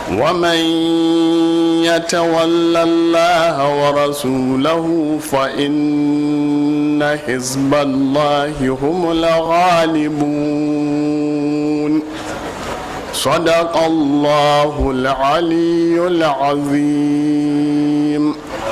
ومن يتول الله ورسوله فإن حزب الله هم الغالبون صدق الله العلي العظيم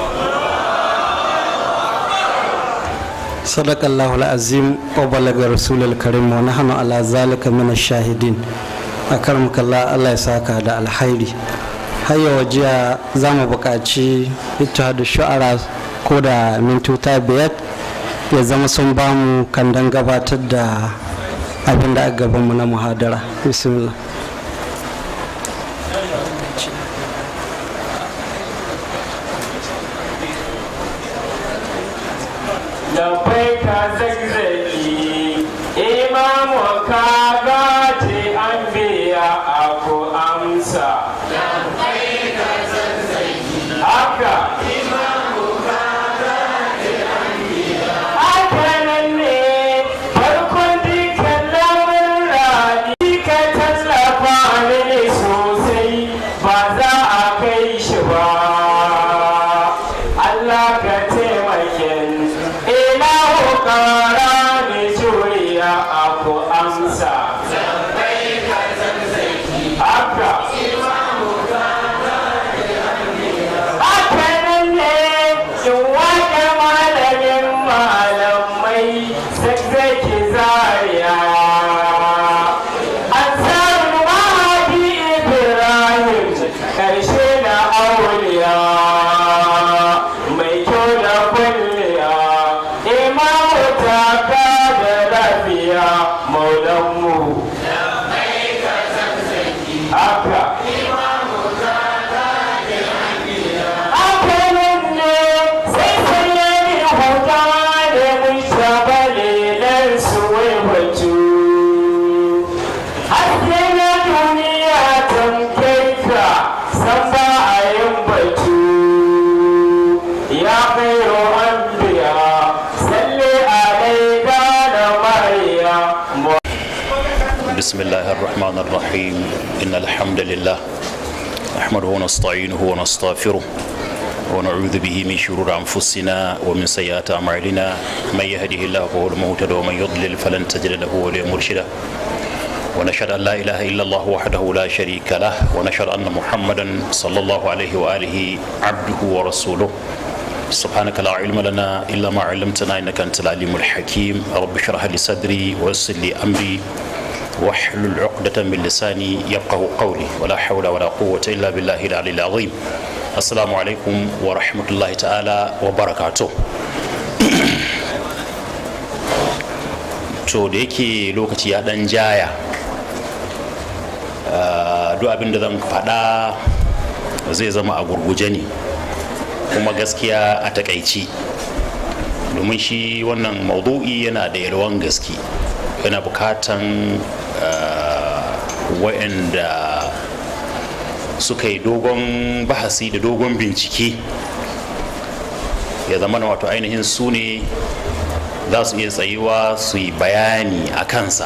صدق الله العظيم وبلغ رسول الكريم ونحن على ذلك من الشاهدين أكرمك الله الله يساك هذا الخير هيا وجيا زام بقاتي اتحاد الشعراء كودا من توتا بيت ya zama sun bamu kandan gabatar da abin da aka gabanmu na muhadara bismillah لبيك زكزكي إمام كاغات أنبياء أكو أمسا لبيك زكزكي أكا Allah ka taimake ina hukara ni juriya aku amsa haka haka nan ne in wake malamin malamai zazzaki zariya an samu mahadi ibrahim karshe na auliya mai kyau da kwalliya imamu taka da lafiya maulanmu haka haka nan ne sai sanyani huta da mun shabale nan su waiwatu haske na duniya tamkai ka san ba a yin batu ya khairu anbiya salli alaika da mariya بسم الله الرحمن الرحيم إن الحمد لله نحمده ونستعينه ونستغفره ونعوذ به من شرور أنفسنا ومن سيئات أعمالنا من يهده الله فهو المهتد ومن يضلل فلن تجد له وليا مرشدا ونشهد أن لا إله إلا الله وحده لا شريك له ونشهد أن محمدا صلى الله عليه وآله عبده ورسوله سبحانك لا علم لنا إلا ما علمتنا إنك أنت العليم الحكيم رب اشرح لي صدري ويسر لي أمري واحلل عقدة من لساني يفقه قولي ولا حول ولا قوة إلا بالله العلي العظيم السلام عليكم ورحمة الله تعالى وبركاته to da yake lokaci ya dan jaya ah, duk abin da zan faɗa zai zama a gurguje ne kuma gaskiya a takaici domin shi wannan maudu'i yana da yalwan gaske yana bukatan waɗanda suka yi dogon bahasi da dogon bincike ya zama na wato ainihin su ne za su iya tsayuwa su yi bayani a kansa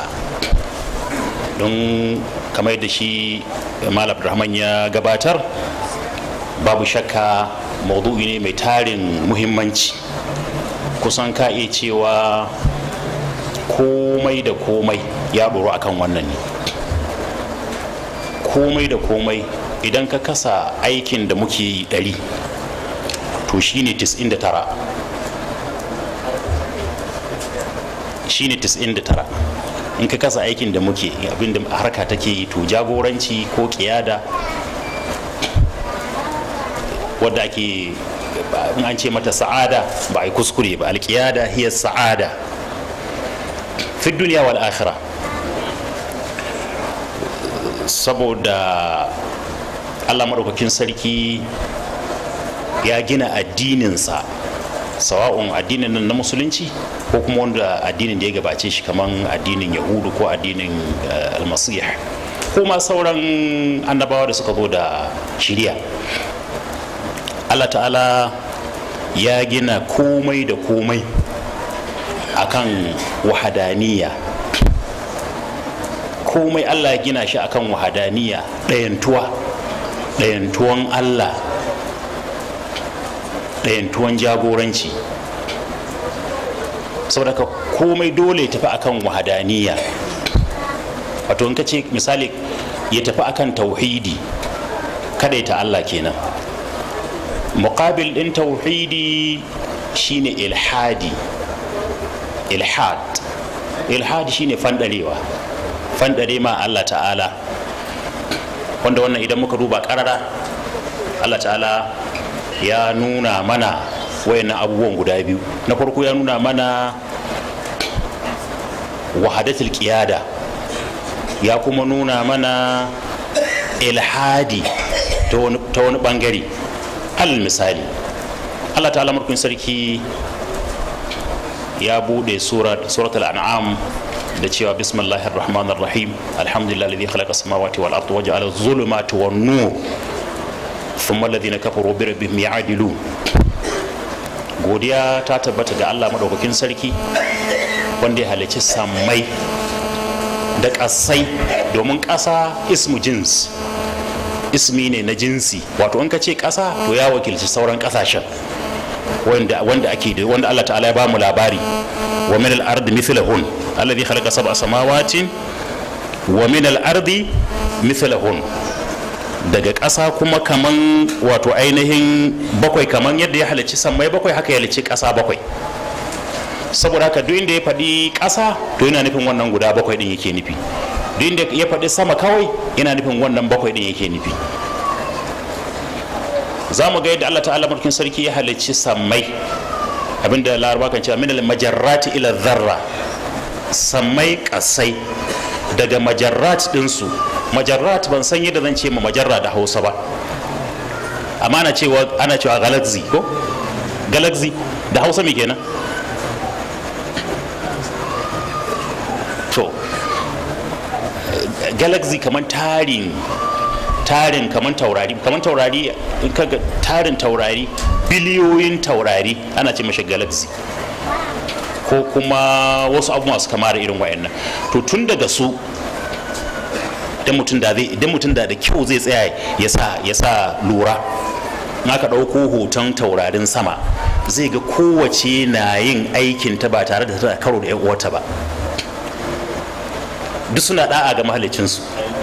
don kamar da shi malam rahman ya gabatar babu shakka maudu'i ne mai tarin muhimmanci kusan ka iya cewa komai da komai ya ɗoro akan wannan ne komai da komai idan ka kasa aikin da muke yi ɗari to shine 99 shine 99 in ka kasa aikin da muke abinda harka take yi to jagoranci ko kiyada wadda ake in an ce mata sa'ada ba a yi kuskure ba alkiyada hiya sa'ada fi duniya wal akhira saboda allah maɗaukakin sarki ya gina addininsa sawa'un addinin nan na musulunci ko kuma wanda addinin da ya gabace shi kamar addinin yahudu ko addinin almasih ko ma sauran annabawa da suka zo da shirya allah ta'ala ya gina komai da komai akan wahadaniya komai allah ya gina shi akan wahadaniya ɗayantuwa ɗayantuwan allah ɗayantuwan jagoranci saboda ka komai dole ya tafi akan wahadaniya wato in ka ce misali ya tafi akan tauhidi kada ta Allah kenan muqabil din tauhidi shine ilhadi ilhad ilhadi shine fandarewa fandare ma Allah ta'ala wanda wannan idan muka duba karara Allah ta'ala ya nuna mana wayannan abubuwan guda biyu na farko ya nuna mana wahadatul qiyada ya kuma nuna mana ilhadi ta wani bangare alal misali Allah ta'ala murkun sarki ya bude suratul an'am da cewa bismillahir rahmanir rahim alhamdulillah alladhi khalaqa samawati wal ardi waja'ala adh-dhulumati wan nur thumma alladhina kafaru bi rabbihim ya'dilun godiya ta tabbata ga Allah madaukakin sarki wanda ya halicci sammai da ƙasai domin ƙasa ismu jins ismi ne na jinsi wato in ka ce ƙasa to ya wakilci sauran ƙasashen wanda wanda ake da wanda Allah ta'ala ya ba mu labari wa min al-ardi mithlahun alladhi khalaqa sab'a samawatin wa min al-ardi mithlahun daga ƙasa kuma kaman wato ainihin bakwai kaman yadda ya halicci sammai bakwai haka ya halicci ƙasa bakwai saboda haka duk inda ya faɗi ƙasa to yana nufin wannan guda bakwai ɗin yake nufi duk inda ya faɗi sama kawai yana nufin wannan bakwai ɗin yake nufi za mu ga yadda Allah ta'ala mulkin sarki ya halicci sammai abinda laraba kan cewa minal majarrati ila zarra sammai kasai daga majarrat ɗinsu majarrat ban san yadda zan ce ma majarra da hausa ba amma ana cewa ana cewa galaxy ko galaxy da hausa me kenan to galaxy kamar tarin tarin kamar taurari kamar taurari in kaga tarin taurari biliyoyin taurari ana ce mashi galaxy ko kuma wasu abu masu kama da irin wayannan to tun daga su idan mutum da zai idan mutum da da kyau zai tsaya ya sa ya sa lura in aka ɗauko hoton taurarin sama zai ga kowace na yin aikin ta ba tare da tana karo da 'yan uwarta ba duk suna da'a ga mahalicinsu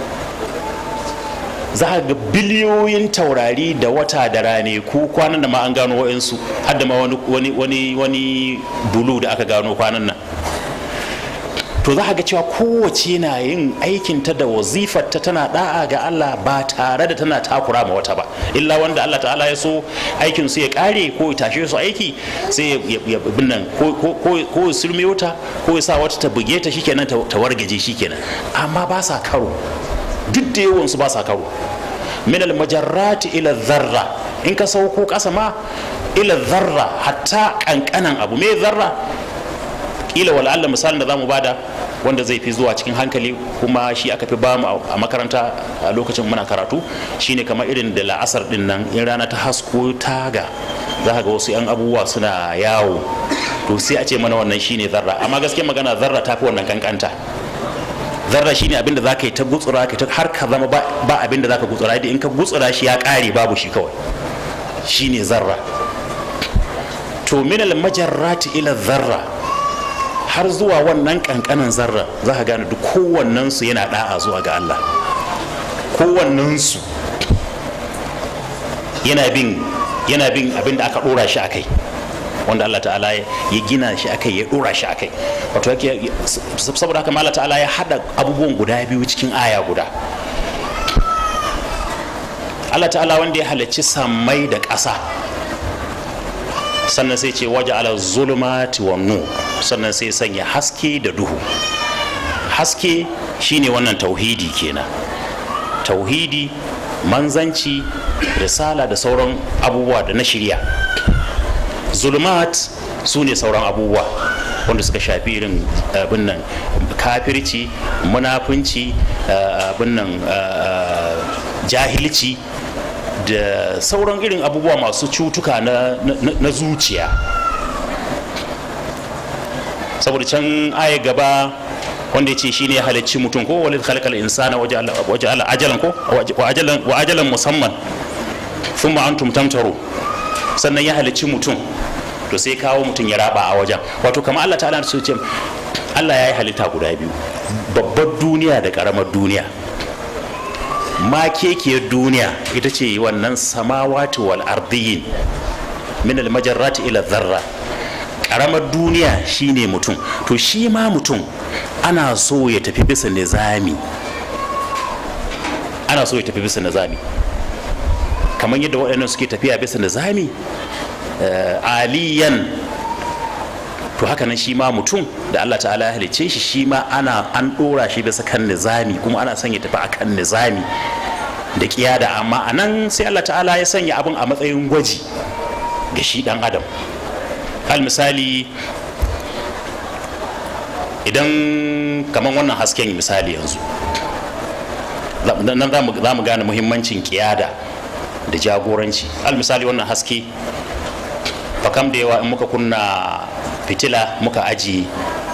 za a ga biliyoyin taurari da wata da rane ko kwanan da ma an gano wa'insu har da ma wani wani wani bulu da aka gano kwanan nan to za a ga cewa kowace na yin aikinta da wazifarta tana da'a ga Allah ba tare da tana takura ma wata ba illa wanda Allah ta'ala ya so aikin su ya kare ko ya tashe su aiki sai ya binnan ko ya sulme wata ko ya sa wata ta buge ta shikenan ta wargaje shikenan amma ba sa karo duk da yawan su ba sa karo min al majarrati ila dharra in ka sauko kasa ma ila dharra hatta kankanan abu me zarra kila wala Allah misalin da zamu bada wanda zai fi zuwa cikin hankali kuma shi aka fi bamu a makaranta a lokacin muna karatu shine kamar irin da la'asar din nan in rana ta hasko taga za ka ga wasu yan abubuwa suna yawo to sai a ce mana wannan shine zarra amma gaskiya magana zarra ta fi wannan kankanta zarra shine abinda za ka yi ta gutsura ka ta har ka zama ba abinda za ka gutsura in ka gutsura shi ya kare babu shi kawai shine zarra to minal majarrati ila zarra har zuwa wannan kankanin zarra za ka gane duk kowannensu yana da'a zuwa ga Allah kowannensu yana bin yana bin abin da aka dora shi akai wanda Allah ta'ala ya gina shi akai ya dora shi akai wato yake saboda haka Allah ta'ala ya hada abubuwan guda biyu cikin aya guda Allah ta'ala wanda ya halarci sammai da ƙasa sannan sai ce waje ala zulumati wa nur sannan sai sanya haske da duhu haske shine wannan tauhidi kenan tauhidi manzanci risala da sauran abubuwa da na shirya zulumat su ne sauran abubuwa wanda suka shafi irin abin nan kafirci munafunci abin nan jahilci da sauran irin abubuwa masu cutuka na, na, na zuciya saboda can aya gaba wanda ya ce shi ne ya halicci mutum ko walid khalaqal insana waje ala ajalan ko wa ajalan wa ajalan musamman thumma antum tamtaru sannan ya halicci mutum to sai kawo mutum ya raba a wajen wato kamar Allah ta'ala su ce Allah ya yi halitta guda biyu babbar duniya da karamar duniya makekiyar duniya ita ce wannan samawati wal ardiyin min al majarrati ila dharra karamar duniya shine mutum to shi ma mutum ana so ya tafi bisa nizami ana so ya tafi bisa nizami kamar yadda waɗannan suke tafiya bisa nizami aliyan to haka nan shi ma mutum da Allah ta'ala ya halicce shi shi ma ana an ɗora shi bisa kan nizami kuma ana son ya tafi akan nizami da kiyada amma a nan sai Allah ta'ala ya sanya abin a matsayin gwaji ga shi ɗan adam hal misali idan kamar wannan hasken misali yanzu nan za mu gane muhimmancin kiyada da jagoranci al misali wannan haske fakam da yawa in muka kunna fitila muka aji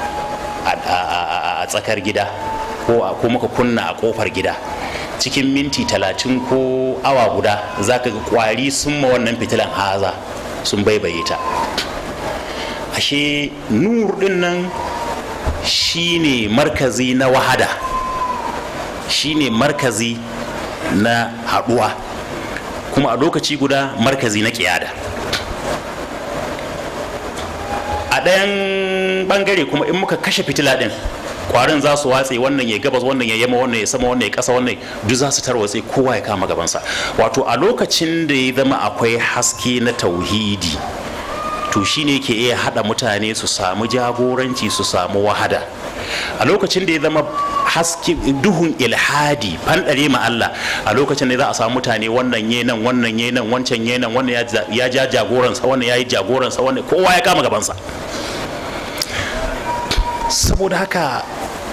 a tsakar gida ko muka kunna a kofar gida cikin minti talatin ko awa guda za ka ga kwari sun ma wannan fitilan haza sun baibaye ta ashe nur din nan shine markazi na wahada shine markazi na haduwa kuma a lokaci guda markazi na kiyada a ɗayan ɓangare kuma in muka kashe fitila ɗin kwarin za su watse wannan ya gabas wannan ya yamma wannan ya sama wannan ya ƙasa wannan duk za su tarwatse kowa ya kama gabansa wato a lokacin da ya zama akwai haske na tauhidi to shine ke iya haɗa mutane su samu jagoranci su samu wahada a lokacin da ya zama haske duhun ilhadi fanɗare ma Allah a lokacin da za a samu mutane wannan ye nan wannan ye nan wancan ye nan wannan ya ja jagoransa wannan ya yi jagoransa wannan kowa ya kama gabansa saboda haka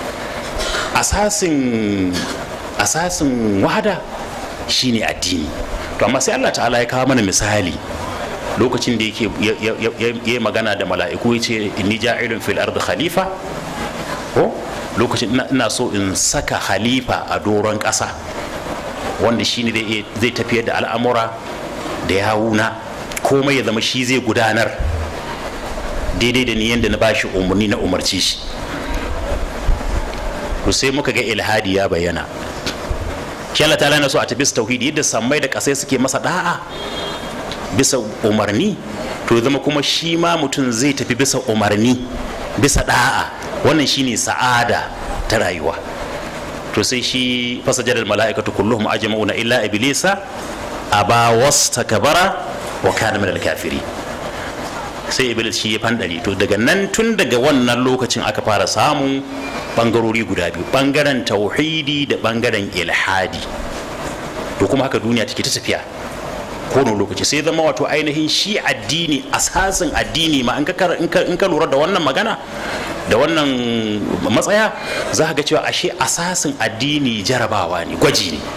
asasin asasin wahada shine addini to amma sai Allah ta'ala ya kawo mana misali lokacin da yake ya magana da mala'iku ya ce inni ja'ilun fil ardi khalifa ko lokacin ina so in saka khalifa a doron ƙasa wanda shine zai tafiyar da al'amura da yawuna komai ya zama shi zai gudanar daidai da ni yadda na bashi umarni na umarci shi to sai muka ga ilhadi ya bayyana shi Allah ta'ala na so a tafi tauhidi yadda sammai da ƙasai suke masa da'a bisa umarni to ya zama kuma shi ma mutum zai tafi bisa umarni bisa da'a wannan shine sa'ada ta rayuwa to sai shi fasajadar mala'ikatu kulluhum ajma'una illa iblisa aba wastakbara wa kana minal kafiri sai iblis shi ya fandare to daga nan tun daga wannan lokacin aka fara samun bangarori guda biyu bangaren tauhidi da bangaren ilhadi to kuma haka duniya take ta tafiya kowane lokaci sai zama wato ainihin shi addini asasin addini ma in ka lura da wannan magana da wannan matsaya za ga cewa ashe asasin addini jarabawa ne gwaji ne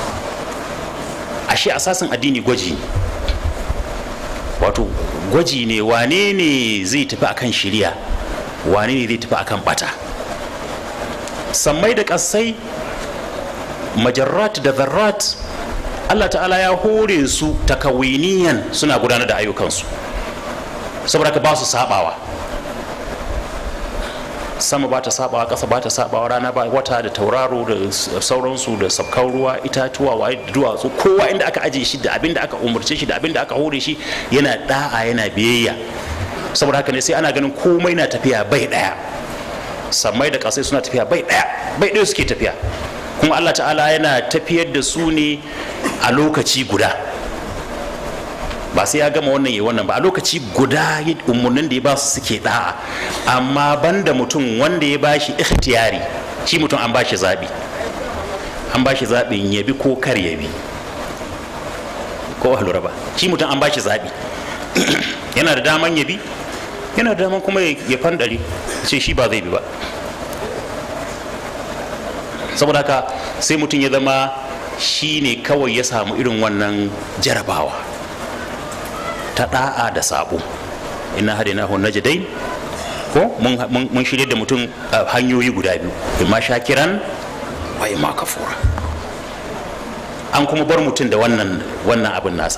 ashe asasin addini gwaji ne wato gwaji ne wane ne zai tafi akan shirya wane ne zai tafi akan bata sammai da ƙasai majarrat da zarrat Allah ta'ala ya hore su takawiniyan suna gudanar da ayyukansu saboda ka ba su sabawa sama ba ta sabawa ƙasa ba ta sabawa rana ba wata da tauraro da sauransu da sabkan ruwa itatuwa waye da duwatsu kowa inda aka aje shi da abin da aka umarce shi da abin da aka hore shi yana da'a yana biyayya saboda haka ne sai ana ganin komai na tafiya bai daya sammai da ƙasai suna tafiya bai daya bai daya suke tafiya kuma Allah ta'ala yana tafiyar da su ne a lokaci guda ba sai ya gama wannan ya wannan ba a lokaci guda umarnin da ya ba su suke da'a amma banda mutum wanda ya bashi ikhtiyari shi mutum an bashi zabi an bashi zabin ya bi ko kar ya bi ko lura ba shi mutum an bashi zabi yana da daman ya bi yana da daman kuma ya fandare sai shi ba zai bi ba saboda haka sai mutum ya zama shi ne kawai ya samu irin wannan jarabawa ta da'a da sabo ina hadinahu najdain ko mun mun- mun shirya da mutum a hanyoyi guda biyu imma shakiran wa imma kafura an kuma bar mutum da wannan wannan abin nasa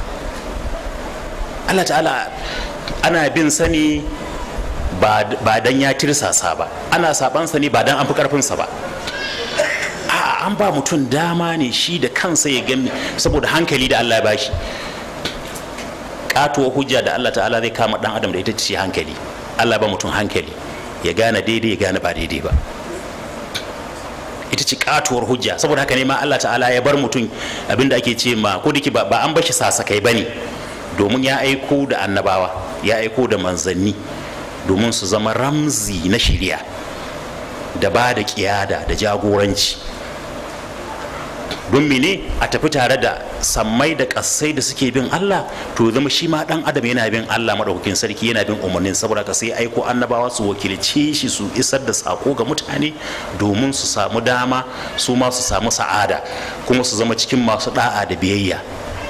Allah ta'ala ana bin sani ba ba dan ya tirsasa ba ana saban sani ba dan an fi karfinsa ba a an ba mutum dama ne shi da kansa ya gami saboda hankali da Allah ya bashi katuwa hujja da Allah ta'ala zai kama dan adam da ita ce hankali Allah ba mutum hankali ya gane daidai ya gane ba daidai ba ita ce katuwar hujja saboda haka ne ma Allah ta'ala ya bar mutum abinda ake ce ma ko dake ba ba an bashi sasakai bane domin ya aiko da annabawa ya aiko da manzanni domin su zama ramzi na shiriya da ba da kiyada da jagoranci don mene a tafi tare da sammai da kassai da suke bin Allah to zama shi ma dan adam yana bin Allah madaukakin sarki yana bin umarnin saboda ka sai aiko annabawa su wakilce shi su isar da sako ga mutane domin su samu dama su ma su samu sa'ada kuma su zama cikin masu da'a da biyayya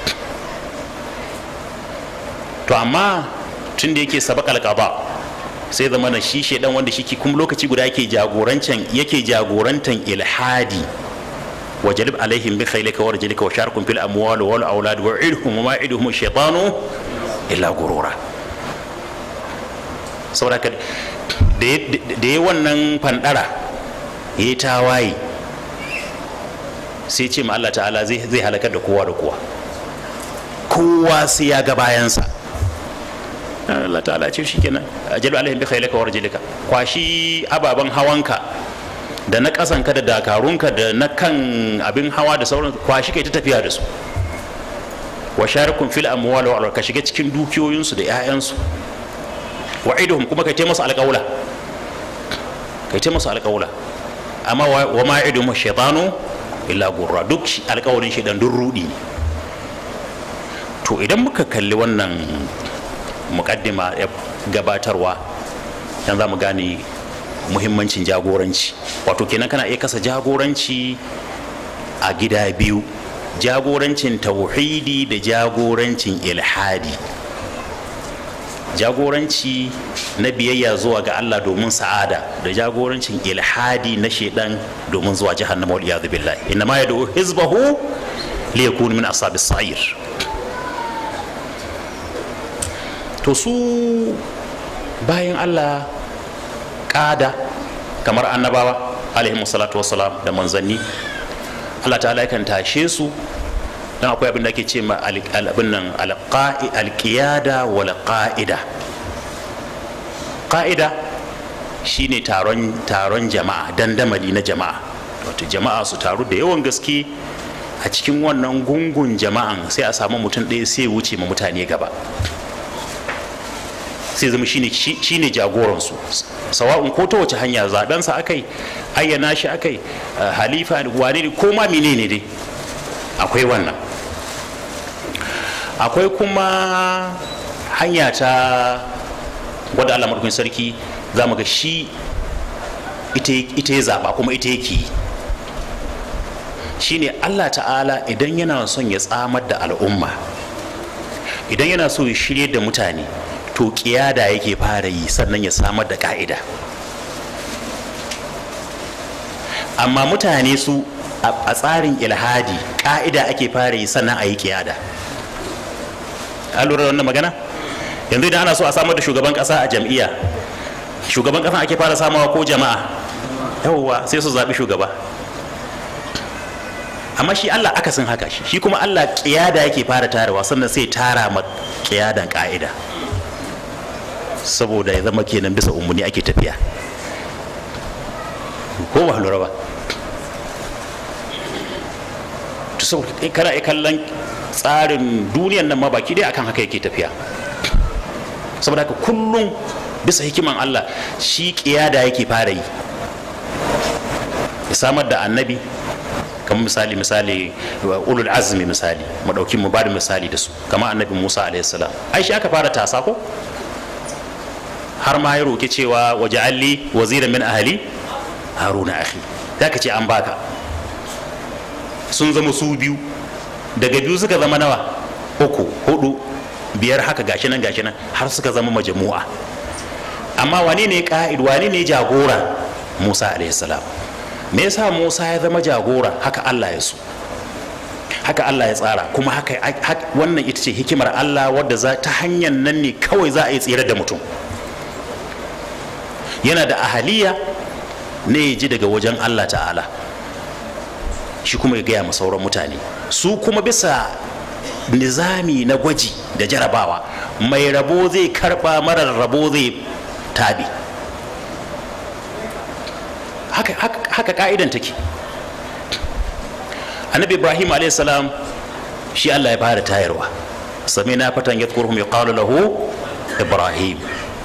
to amma tun da yake sabakal qada sai zama na shi shedan wanda shi kuma lokaci guda yake jagorancan yake jagorantan ilhadi وجلب عليهم بخيلك ورجلك وشاركهم في الاموال والاولاد وعدهم وما يعدهم الشيطان الا غرورا saboda da ya wannan fandara ya yi tawaye sai ce ma Allah ta'ala zai halakar da kowa da kowa kowa sai ya ga bayansa Allah ta'ala ce shi kenan ajalu alaihim bi khailaka wa rajulika kwashi ababen hawanka da na kasanka da dakarunka da na kan abin hawa da sauran kwashi kai ta tafiya da su wa sharikun fil amwal wa ka shiga cikin dukiyoyinsu da 'ya'yansu wa iduhum kuma kai taimasa alƙawla kai taimasa alƙawla amma wa ma iduhum shaytanu illa gurra duk alƙawarin shaidan duk rudi ne to idan muka kalli wannan mukaddima gabatarwa dan za mu gane muhimmancin jagoranci wato kenan kana iya kasa jagoranci a gida biyu jagorancin tauhidi da jagorancin ilhadi jagoranci na biyayya zuwa ga Allah domin sa'ada da jagorancin ilhadi na shedan domin zuwa jahannama wal iyad billahi inna ma yad'u hizbahu li yakunu min ashabis sa'ir to su bayan Allah kada kamar annabawa alaihi salatu wassalam da manzanni Allah ta'ala yakan tashe su dan akwai abin da ake ce ma abin nan alqiyada wal qa'ida qa'ida shine taron taron jama'a dandamali na jama'a wato jama'a su taru da yawan gaske a cikin wannan gungun jama'an sai a samu mutum ɗaya sai wuce ma mutane gaba sai zama shine shine jagoransu sawa'un ko ta wace hanya zabensa akai ayyana shi akai halifa wane ne ko ma menene dai akwai wannan akwai kuma hanya ta wadda Allah madaukakin sarki za mu ga shi ita ya zaba kuma ita yake shine Allah ta'ala idan yana son ya tsamar da al'umma idan yana so ya shirye da mutane to kiyada yake fara yi sannan ya samar da ka'ida amma mutane su a tsarin ilhadi ka'ida ake fara yi sannan a yi kiyada an lura da wannan magana yanzu idan ana so a samar da shugaban kasa a jam'iyya shugaban kasa ake fara samawa ko jama'a yawwa sai su zaɓi shugaba amma shi allah akasin haka shi shi kuma allah kiyada yake fara tarawa sannan sai tara ma kiyadan ka'ida saboda ya zama kenan bisa umarni ake tafiya ko ba lura ba to saboda kana iya kallon tsarin duniyan nan ma baki dai akan haka yake tafiya saboda haka kullum bisa hikiman Allah shi kiyada yake fara yi ya samar da annabi kamar misali misali ulul azmi misali mu dauki mu bada misali da su kamar annabi Musa alaihi salam ai shi aka fara tasa ko har ma ya roki cewa waje alli waziran min ahli haruna akhi zaka ce an baka sun zama su biyu daga biyu suka zama nawa uku hudu biyar haka gashi nan gashi nan har suka zama majamu'a amma wane ne ka'id wane ne jagora musa alaihissalam me yasa musa ya zama jagora haka allah ya so haka allah ya tsara kuma haka wannan ita ce hikimar allah wadda za ta hanyar nan ne kawai za a yi tsere da mutum yana da ahaliya ne ya ji daga wajen allah ta'ala shi kuma ya gaya ma sauran mutane su kuma bisa nizami na gwaji da jarabawa mai rabo zai karba marar rabo zai tabi haka, haka, haka ka'idan take annabi ibrahim salam shi allah ya fara tayarwa sami na fatan ya ya kawo lahu ibrahim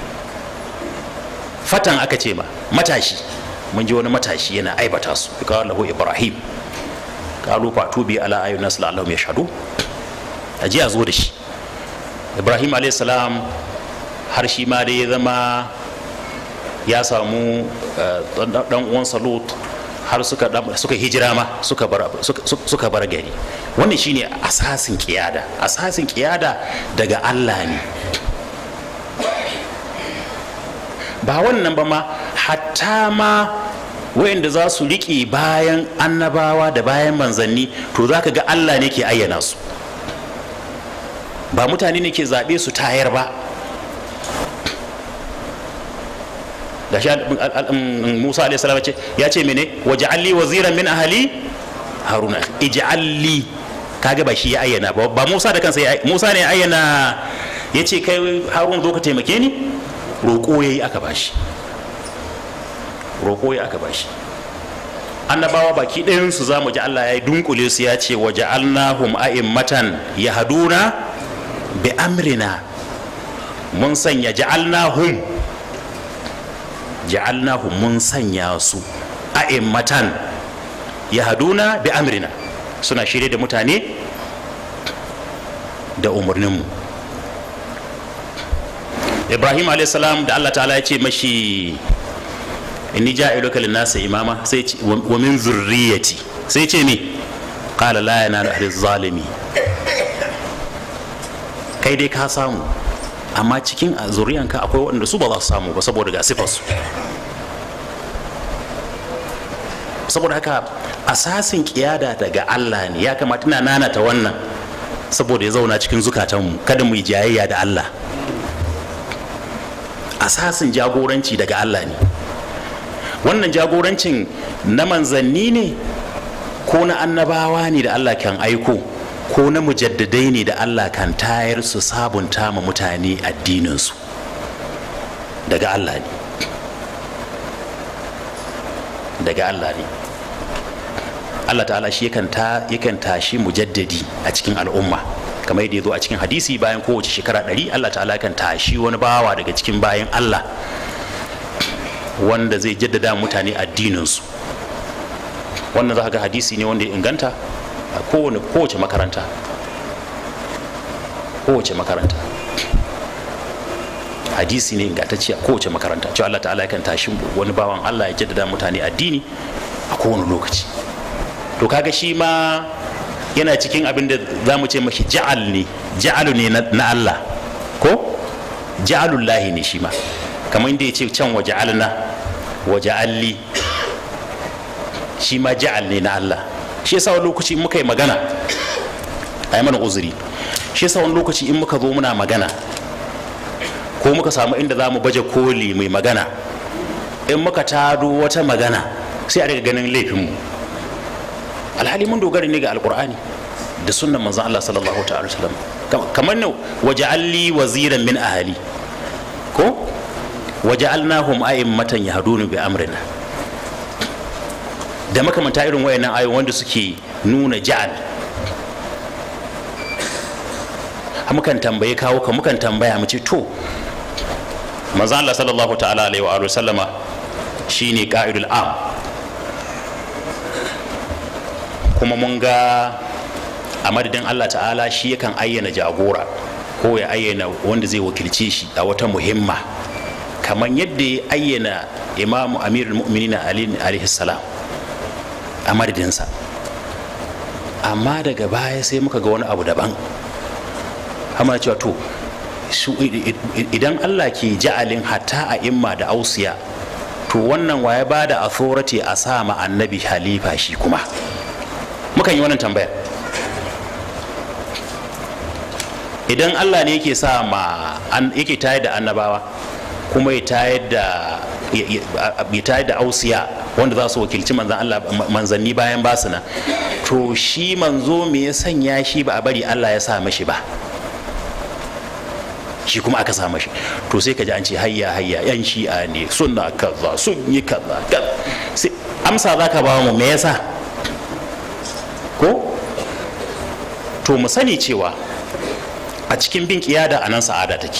fatan aka ce ma matashi mun ji wani matashi yana aibata su ya kawo lahu ibrahim kalu fatu bi ala ayyun nas la'allahum yashhadu aje a zo da shi ibrahim salam har shi ma dai ya zama ya samu dan uwansa lut har suka suka hijira ma suka bar suka bar gari wannan shine asasin kiyada asasin kiyada daga Allah ne ba wannan ba ma hatta ma wayanda za su riƙe bayan annabawa da bayan manzanni to za ka ga Allah ne ke ayyana su ba mutane ne ke zaɓe su tayar ba da shi musa alaihissalam ya ce mene waje alli waziran min ahali haruna ij'alli kaga ba shi ya ayyana ba ba musa da kansa musa ne ya ayyana ya ce kai haruna zo ka taimake ni roƙo ya yi aka bashi roƙo ya aka bashi annabawa baki ɗayansu za mu ji allah ya yi dunkule su ya ce waje alnahum a'immatan ya haduna bi amrina mun sanya ja'alnahum ja'alnahum mun sanya su a'immatan ya haduna bi amrina suna shirye da mutane da umarninmu ibrahim salam da allah ta'ala ya ce mashi inni ja'iluka lin-nasi imama sai ce wa min zurriyati sai ce me qala la yanalu ahli zalimi kai dai ka samu amma cikin zuriyanka akwai waɗanda su ba za su samu ba saboda ga sifarsu saboda haka asasin kiyada daga Allah ne ya kamata ina nanata wannan saboda ya zauna cikin zukatanmu kada mu yi jayayya da Allah asasin jagoranci daga Allah ne wannan jagorancin na manzanni ne ko na annabawa ne da Allah kan aiko ko na mujaddadai ne da Allah kan tayar su sabunta ma mutane addininsu daga Allah ne daga Allah ne Allah ta'ala shi yakan tashi mujaddadi a cikin al'umma kamar yadda ya zo a cikin hadisi bayan kowace shekara ɗari Allah ta'ala kan tashi wani bawa daga cikin bayan Allah wanda zai jaddada mutane addininsu wannan za ga hadisi ne wanda ya inganta a kowane kowace makaranta kowace makaranta hadisi ne ingantacce a kowace makaranta cewa Allah ta'ala kan tashi wani bawan Allah ya jaddada mutane addini a kowane lokaci to kaga shi ma yana cikin abin da za mu ce mashi ja'al ne ja'alu ne na Allah ko ja'alullahi ne shi ma kamar inda ya ce can wa ja'alna wa ja'alli shi ma ja'al ne na Allah shi yasa wani lokaci in muka yi magana a yi mana uzuri shi yasa wani lokaci in muka zo muna magana ko muka samu inda za mu baje koli mai magana in muka tado wata magana sai a daga ganin laifinmu alhali mun dogara ne ga alkur'ani da sunnan manzon Allah sallallahu ta'ala wasallam kamar ne waja'alli waziran min ahali ko waja'alnahum a'immatan yahduna bi amrina da makamanta irin wayannan ayoyi wanda suke nuna ja'al mukan tambaye kawo ka mukan tambaya mu ce to manzo Allah sallallahu ta'ala alaihi wa sallama shine qa'idul am kuma mun ga a madadin Allah ta'ala shi yakan ayyana jagora ko ya ayyana wanda zai wakilce shi a wata muhimma kamar yadda ya ayyana imamu amirul mu'minin alaihi salam a madadinsa amma daga baya sai muka ga wani abu daban hamana cewa to su idan Allah ke ja'alin hatta a imma da ausiya to wannan waye ba da authority a sa ma annabi halifa shi kuma mukan yi wannan tambayar idan Allah ne yake sa ma yake tayar da annabawa kuma ya tayar da ya tayar da ausiya wanda za su wakilci manzan Allah manzanni bayan basu nan to shi manzo me ya sanya shi ba a bari Allah ya sa mashi ba shi kuma aka sa mashi to sai ka ji an ce hayya hayya yan shi'a ne suna kaza sun yi kaza sai amsa za ka ba mu me yasa ko to mu sani cewa a cikin bin kiyada a nan sa'ada take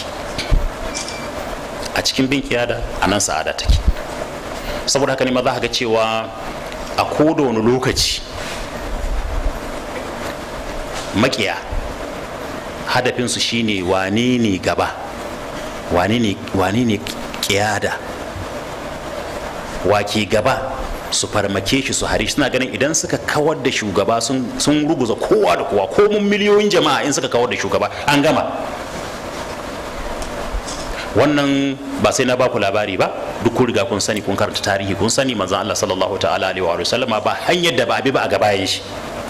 a cikin bin kiyada a nan sa'ada take saboda haka ne ma za ka ga cewa a koda wani lokaci makiya hadafinsu shine wane ne gaba wane ne kiyada wake gaba su farmake shi su hari suna ganin idan suka kawar da shugaba sun ruguza kowa da kowa ko mun miliyoyin jama'a in suka kawar da shugaba an gama wannan ba sai na baku labari ba duk kun riga kun sani kun karanta tarihi kun sani manzon Allah sallallahu ta'ala alaihi wa sallama ba hanyar da ba abi ba a gabayan shi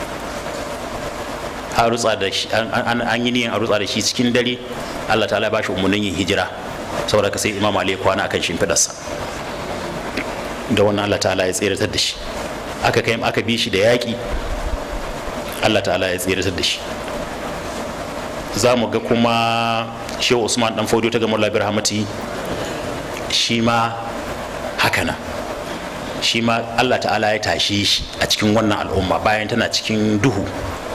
an rutsa da shi an yi niyan a rutsa da shi cikin dare Allah ta'ala ba shi umarnin yin hijira saboda ka sai imam Ali kwana akan shimfidarsa da wannan Allah ta'ala ya tseratar da shi aka kai aka bi shi da yaƙi Allah ta'ala ya tseratar da shi za mu ga kuma shehu usman dan faudo ta gamar labir hamati shi ma haka nan shi ma Allah ta'ala ya tashe shi a cikin wannan al'umma bayan tana cikin duhu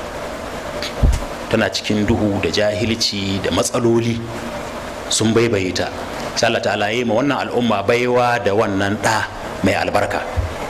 tana cikin duhu da jahilci da matsaloli sun baibaye ta sai Allah ta'ala ya yi ma wannan al'umma baiwa da wannan ɗa mai albarka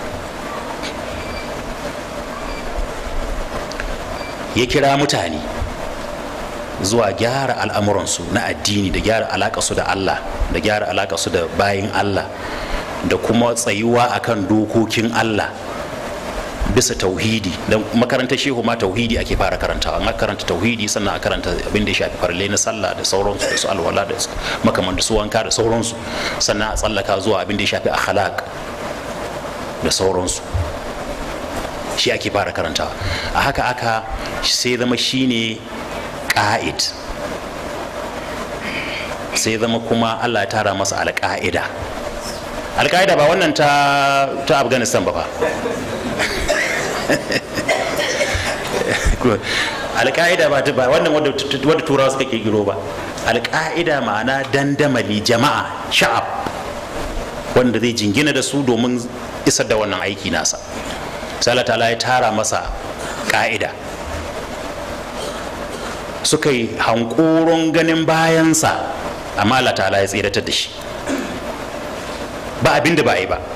ya kira mutane zuwa gyara al'amuransu na addini da gyara alaƙasu da Allah da gyara alaƙasu da bayin Allah da kuma tsayuwa akan dokokin Allah bisa tauhidi don makarantar shehu ma tauhidi ake fara karantawa an karanta tauhidi sannan a karanta abin da ya shafi farle na sallah da sauransu da su alwala da makaman da su wanka da sauransu sannan a tsallaka zuwa abin da ya shafi akhlaq da sauransu shi ake fara karantawa a haka aka sai zama shine ƙa'id sai zama kuma Allah ya tara masa alƙa'ida alƙa'ida ba wannan ta ta Afghanistan ba fa alƙa'ida ba ta ba wannan wadda turawa suka kirkiro ba alƙa'ida ma'ana dandamali jama'a sha'ab wanda zai jingina da su domin isar da wannan aiki nasa sai Allah ta'ala ya tara masa ƙa'ida suka yi hankoron ganin bayansa amma Allah ta'ala ya tsiratar da shi ba abin da ba a yi ba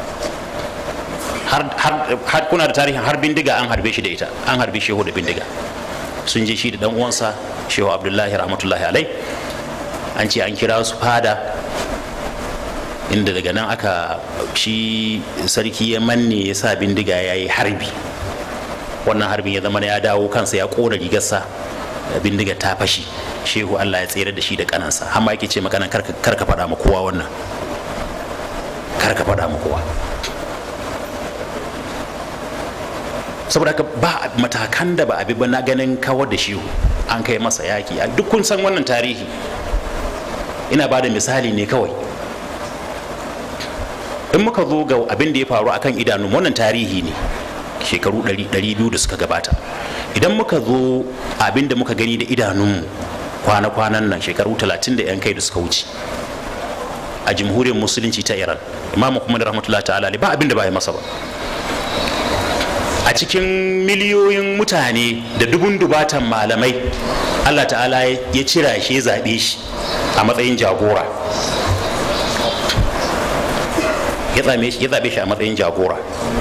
har kuna da tarihin har bindiga an harbe shi da ita an harbe shehu da bindiga sun je shi da dan uwansa shehu abdullahi rahmatullahi alai an ce an kira su fada inda daga nan aka shi sarki ya manne ya sa bindiga ya yi harbi wannan harbin ya zama ya dawo kansa ya kona rigarsa bindiga ta fashi shehu allah ya tsere da shi da kanansa amma yake ce makanan karka faɗa ma kowa wannan karka faɗa ma kowa saboda haka ba matakan da ba abi ba na ganin kawar da shehu an kai masa yaki a duk kun san wannan tarihi ina ba da misali ne kawai in muka zo ga abin da ya faru akan idanu wannan tarihi ne shekaru 200 da suka gabata idan muka zo abin da muka gani da idanunmu kwana-kwanan nan shekaru 30 da 'yan kai da suka wuce a jamhuriyar musulunci ta iran imamu kuma da rahmatullahi ta'ala ba abin da ba ya masa ba a cikin miliyoyin mutane da dubun dubatan malamai allah ta'ala ya cira shi ya zaɓe shi a matsayin jagora ya zaɓe shi a matsayin jagora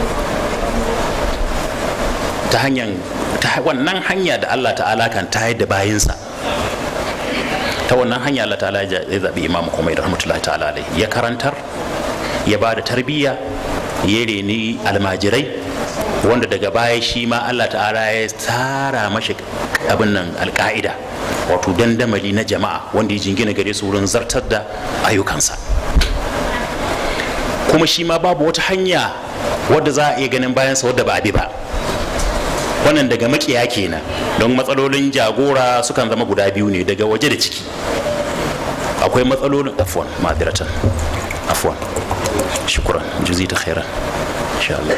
ta hanyar ta wannan hanya da Allah ta'ala kan tayar da bayinsa ta wannan hanya Allah ta'ala ya zaɓi imamu kuma da rahmatullahi ta'ala alai ya karantar ya ba da tarbiyya ya reni almajirai wanda daga baya shi ma Allah ta'ala ya tsara mashi abin nan alka'ida wato dandamali na jama'a wanda ya jingina gare su wurin zartar da ayyukansa kuma shi ma babu wata hanya wadda za a iya ganin bayansa wadda ba a bi ba wannan daga makiya kenan don matsalolin jagora sukan zama guda biyu ne daga waje da ciki akwai matsalolin afwan madiratan afwan shukran juzi ta khairan insha Allah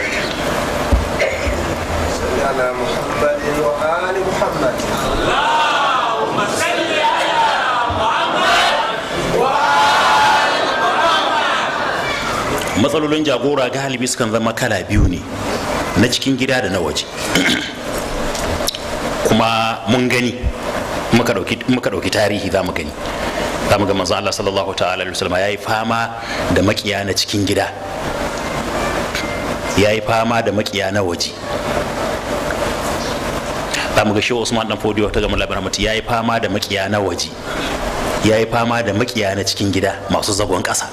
على محمد وآل محمد matsalolin jagora galibi sukan zama kala biyu ne na cikin gida da na waje kuma mun gani muka ɗauki tarihi za mu gani za mu ga manzo Allah sallallahu ta'ala alaihi wasallam yayi fama da makiya na cikin gida yayi fama da makiya na waje za mu ga shi Usman dan Fodiyo ta gama labarin mutu yayi fama da makiya na waje yayi fama da makiya na cikin gida masu zagon ƙasa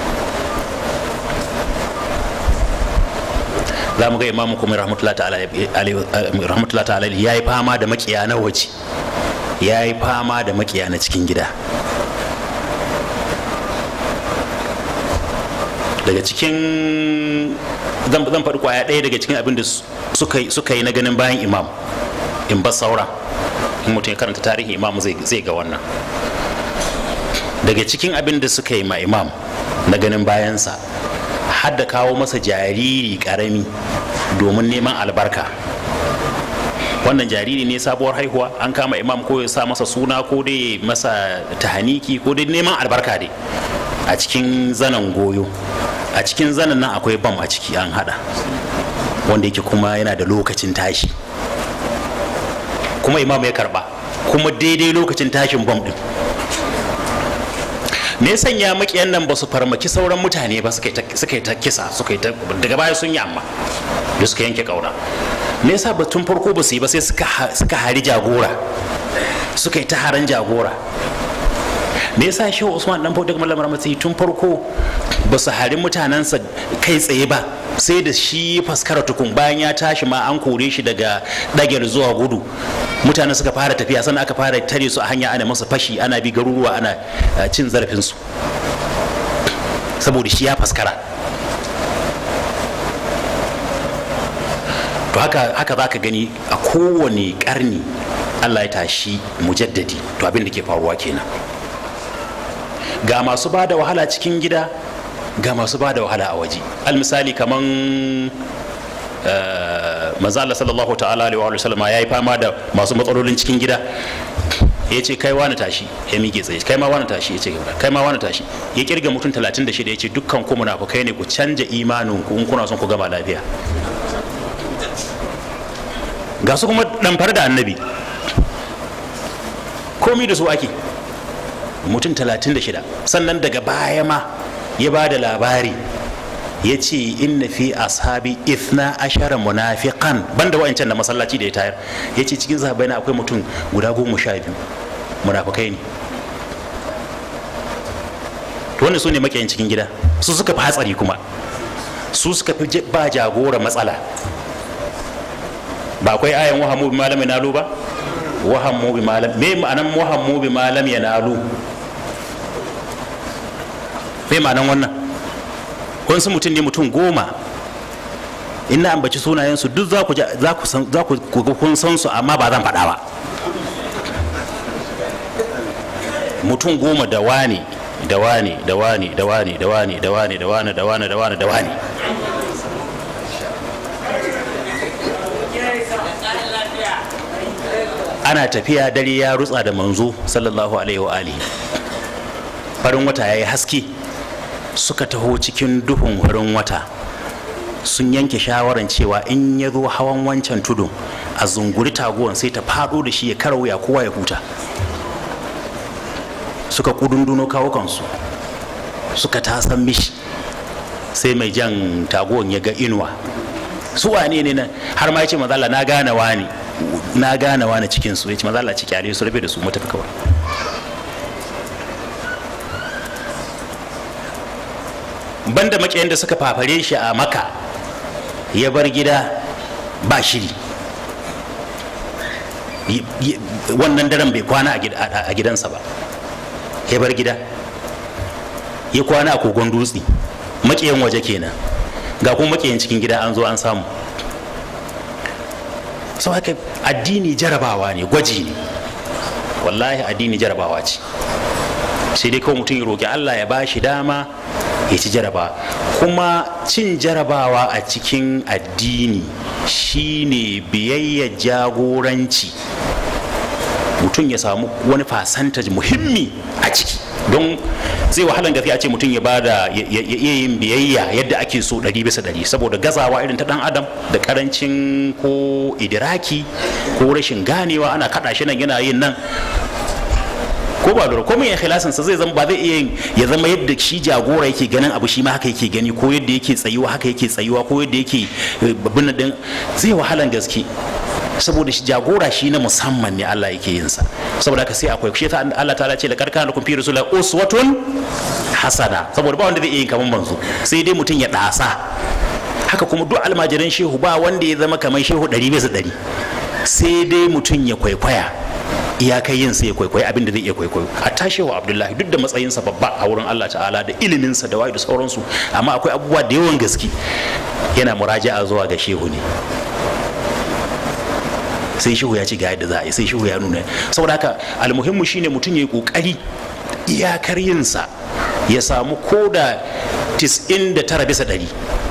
za mu ga imamu kuma rahmatullahi ta'ala ya yi fama da makiya na waje ya yi fama da makiya na cikin gida daga cikin zan faɗi kwaya ɗaya daga cikin abin da suka yi na ganin bayan imam in ba saura in mutum ya karanta tarihin imam zai ga wannan daga cikin abin da suka yi ma imam na ganin bayansa har da kawo masa jariri karami domin neman albarka wannan jariri ne sabuwar haihuwa an kama imam ko ya sa masa suna ko dai masa tahaniki ko dai neman albarka dai a cikin zanen goyo a cikin zanen nan akwai bam a ciki an hada wanda yake kuma yana da lokacin tashi kuma imam ya karba kuma daidai lokacin tashin bam din me ya sanya makiyan nan ba su farmaki sauran mutane ba suka yi ta kisa suka yi ta daga baya sun yi amma da suka yanke kauna me yasa ba tun farko ba su yi ba sai suka hari jagora suka yi ta haran jagora me yasa shehu usman dan fauda kamar lamarin matsayi tun farko ba su hari mutanensa kai tsaye ba sai da shi faskara tukun bayan ya tashi ma an kore shi daga dagel zuwa gudu mutane suka fara tafiya sannan aka fara tare su a hanya ana masa fashi ana bi garuruwa ana cin zarafinsu saboda shi ya faskara to haka haka za ka gani a kowane karni allah ya tashi mujaddadi to abin da ke faruwa kenan ga masu ba da wahala cikin gida ga masu ba da wahala a waje almisali kaman manzo Allah sallallahu ta'ala alaihi wa sallam ya yi fama da masu matsalolin cikin gida ya ce kai wani tashi ya miƙe tsaye kai ma wani tashi ya ce kai ma wani tashi ya kirga mutum 36 ya ce dukkan ku munafukai ne ku canja imanin ku in kuna son ku gama lafiya ga su kuma ɗamfar da annabi komi da su ake mutum 36 sannan daga baya ma ya ba da labari ya ce inna fi ashabi ithna ashara munafiqan banda wa'ancan da masallaci da ya tayar ya ce cikin sahabbai na akwai mutum guda goma sha biyu munafikai ne to wannan su ne makiyan cikin gida su suka fi hatsari kuma su suka fi ba jagora matsala ba akwai ayan wahammu bi malam yanalu ba wahammu bi malam me ma'anan wahammu bi malam yanalu me ma'anan wannan wasu mutum ne mutum goma in na ambaci sunayensu duk za ku za ku san za ku kun san su amma ba zan faɗa ba mutum goma da wani da wani da wani da wani da wani da wani da wani da wani da wani da wani ana tafiya dare ya rutsa da manzo sallallahu alaihi wa alihi farin wata yayi haske suka taho cikin duhun farin wata sun yanke shawaran cewa in ya zo hawan wancan tudun a zunguri taguwan sai ta fado da shi ya kara wuya kowa ya huta suka kudunduno kawo kansu suka tasan mishi sai mai jan taguwan ya ga inuwa su wane ne nan har ma ya ce mazala na gane wani na gane wani cikin su ya ce mazala ci kyale su rabe da su matafi kawai banda makiyan da suka fafare shi a maka ya bar gida ba shiri Y- y- wannan daren bai kwana a gid- a a gidansa ba ya bar gida ya kwana a kogon dutse maƙiyan waje kenan ga kuma maƙiyan cikin gida an zo an samu sau haka addini jarabawa ne gwaji ne wallahi addini jarabawa ce sai dai kawai mutum ya roƙi allah ya ba shi dama ya ci jarabawa kuma cin jarabawa a cikin addini shine biyayya jagoranci mutum ya samu wani fasantaj muhimmi a ciki don zai wahalan gaske a ce mutum ya bada ya ya- ya iya yin biyayya yadda ake so ɗari bisa ɗari saboda gazawa irin ta ɗan adam da karancin ko idiraki ko rashin ganewa ana kaɗa shi nan yana yin nan ko ba lura komai ikhlasin sa zai zama ba zai iya yin ya zama yadda shi jagora yake ganin abu shi ma haka yake gani ko yadda yake tsayuwa haka yake tsayuwa ko yadda yake eh, babban din zai wahalan gaske saboda shi jagora shi na musamman ne Allah yake yin sa saboda haka sai akwai shi ta Allah ta'ala ce la karkana lakum fi rasulillah uswatun hasana saboda ba wanda zai iya yin kaman manzo sai dai mutum ya dasa haka kuma duk almajiran shehu ba wanda ya zama kamar shehu ɗari bisa ɗari sai dai mutum ya kwaikwaya iyakai yin sai ya kwaikwayi abin da zai iya kwaikwayo a tashewa abdullahi duk da matsayinsa babba a wurin allah ta'ala da iliminsa da wayo da sauransu amma akwai abubuwa da yawan gaske yana muraja'a zuwa ga shehu ne sai shehu ya ci ga yadda za a yi sai shehu ya nuna saboda haka almuhimmu shine mutum ya yi kokari iyakar yinsa ya samu koda 99 bisa ɗari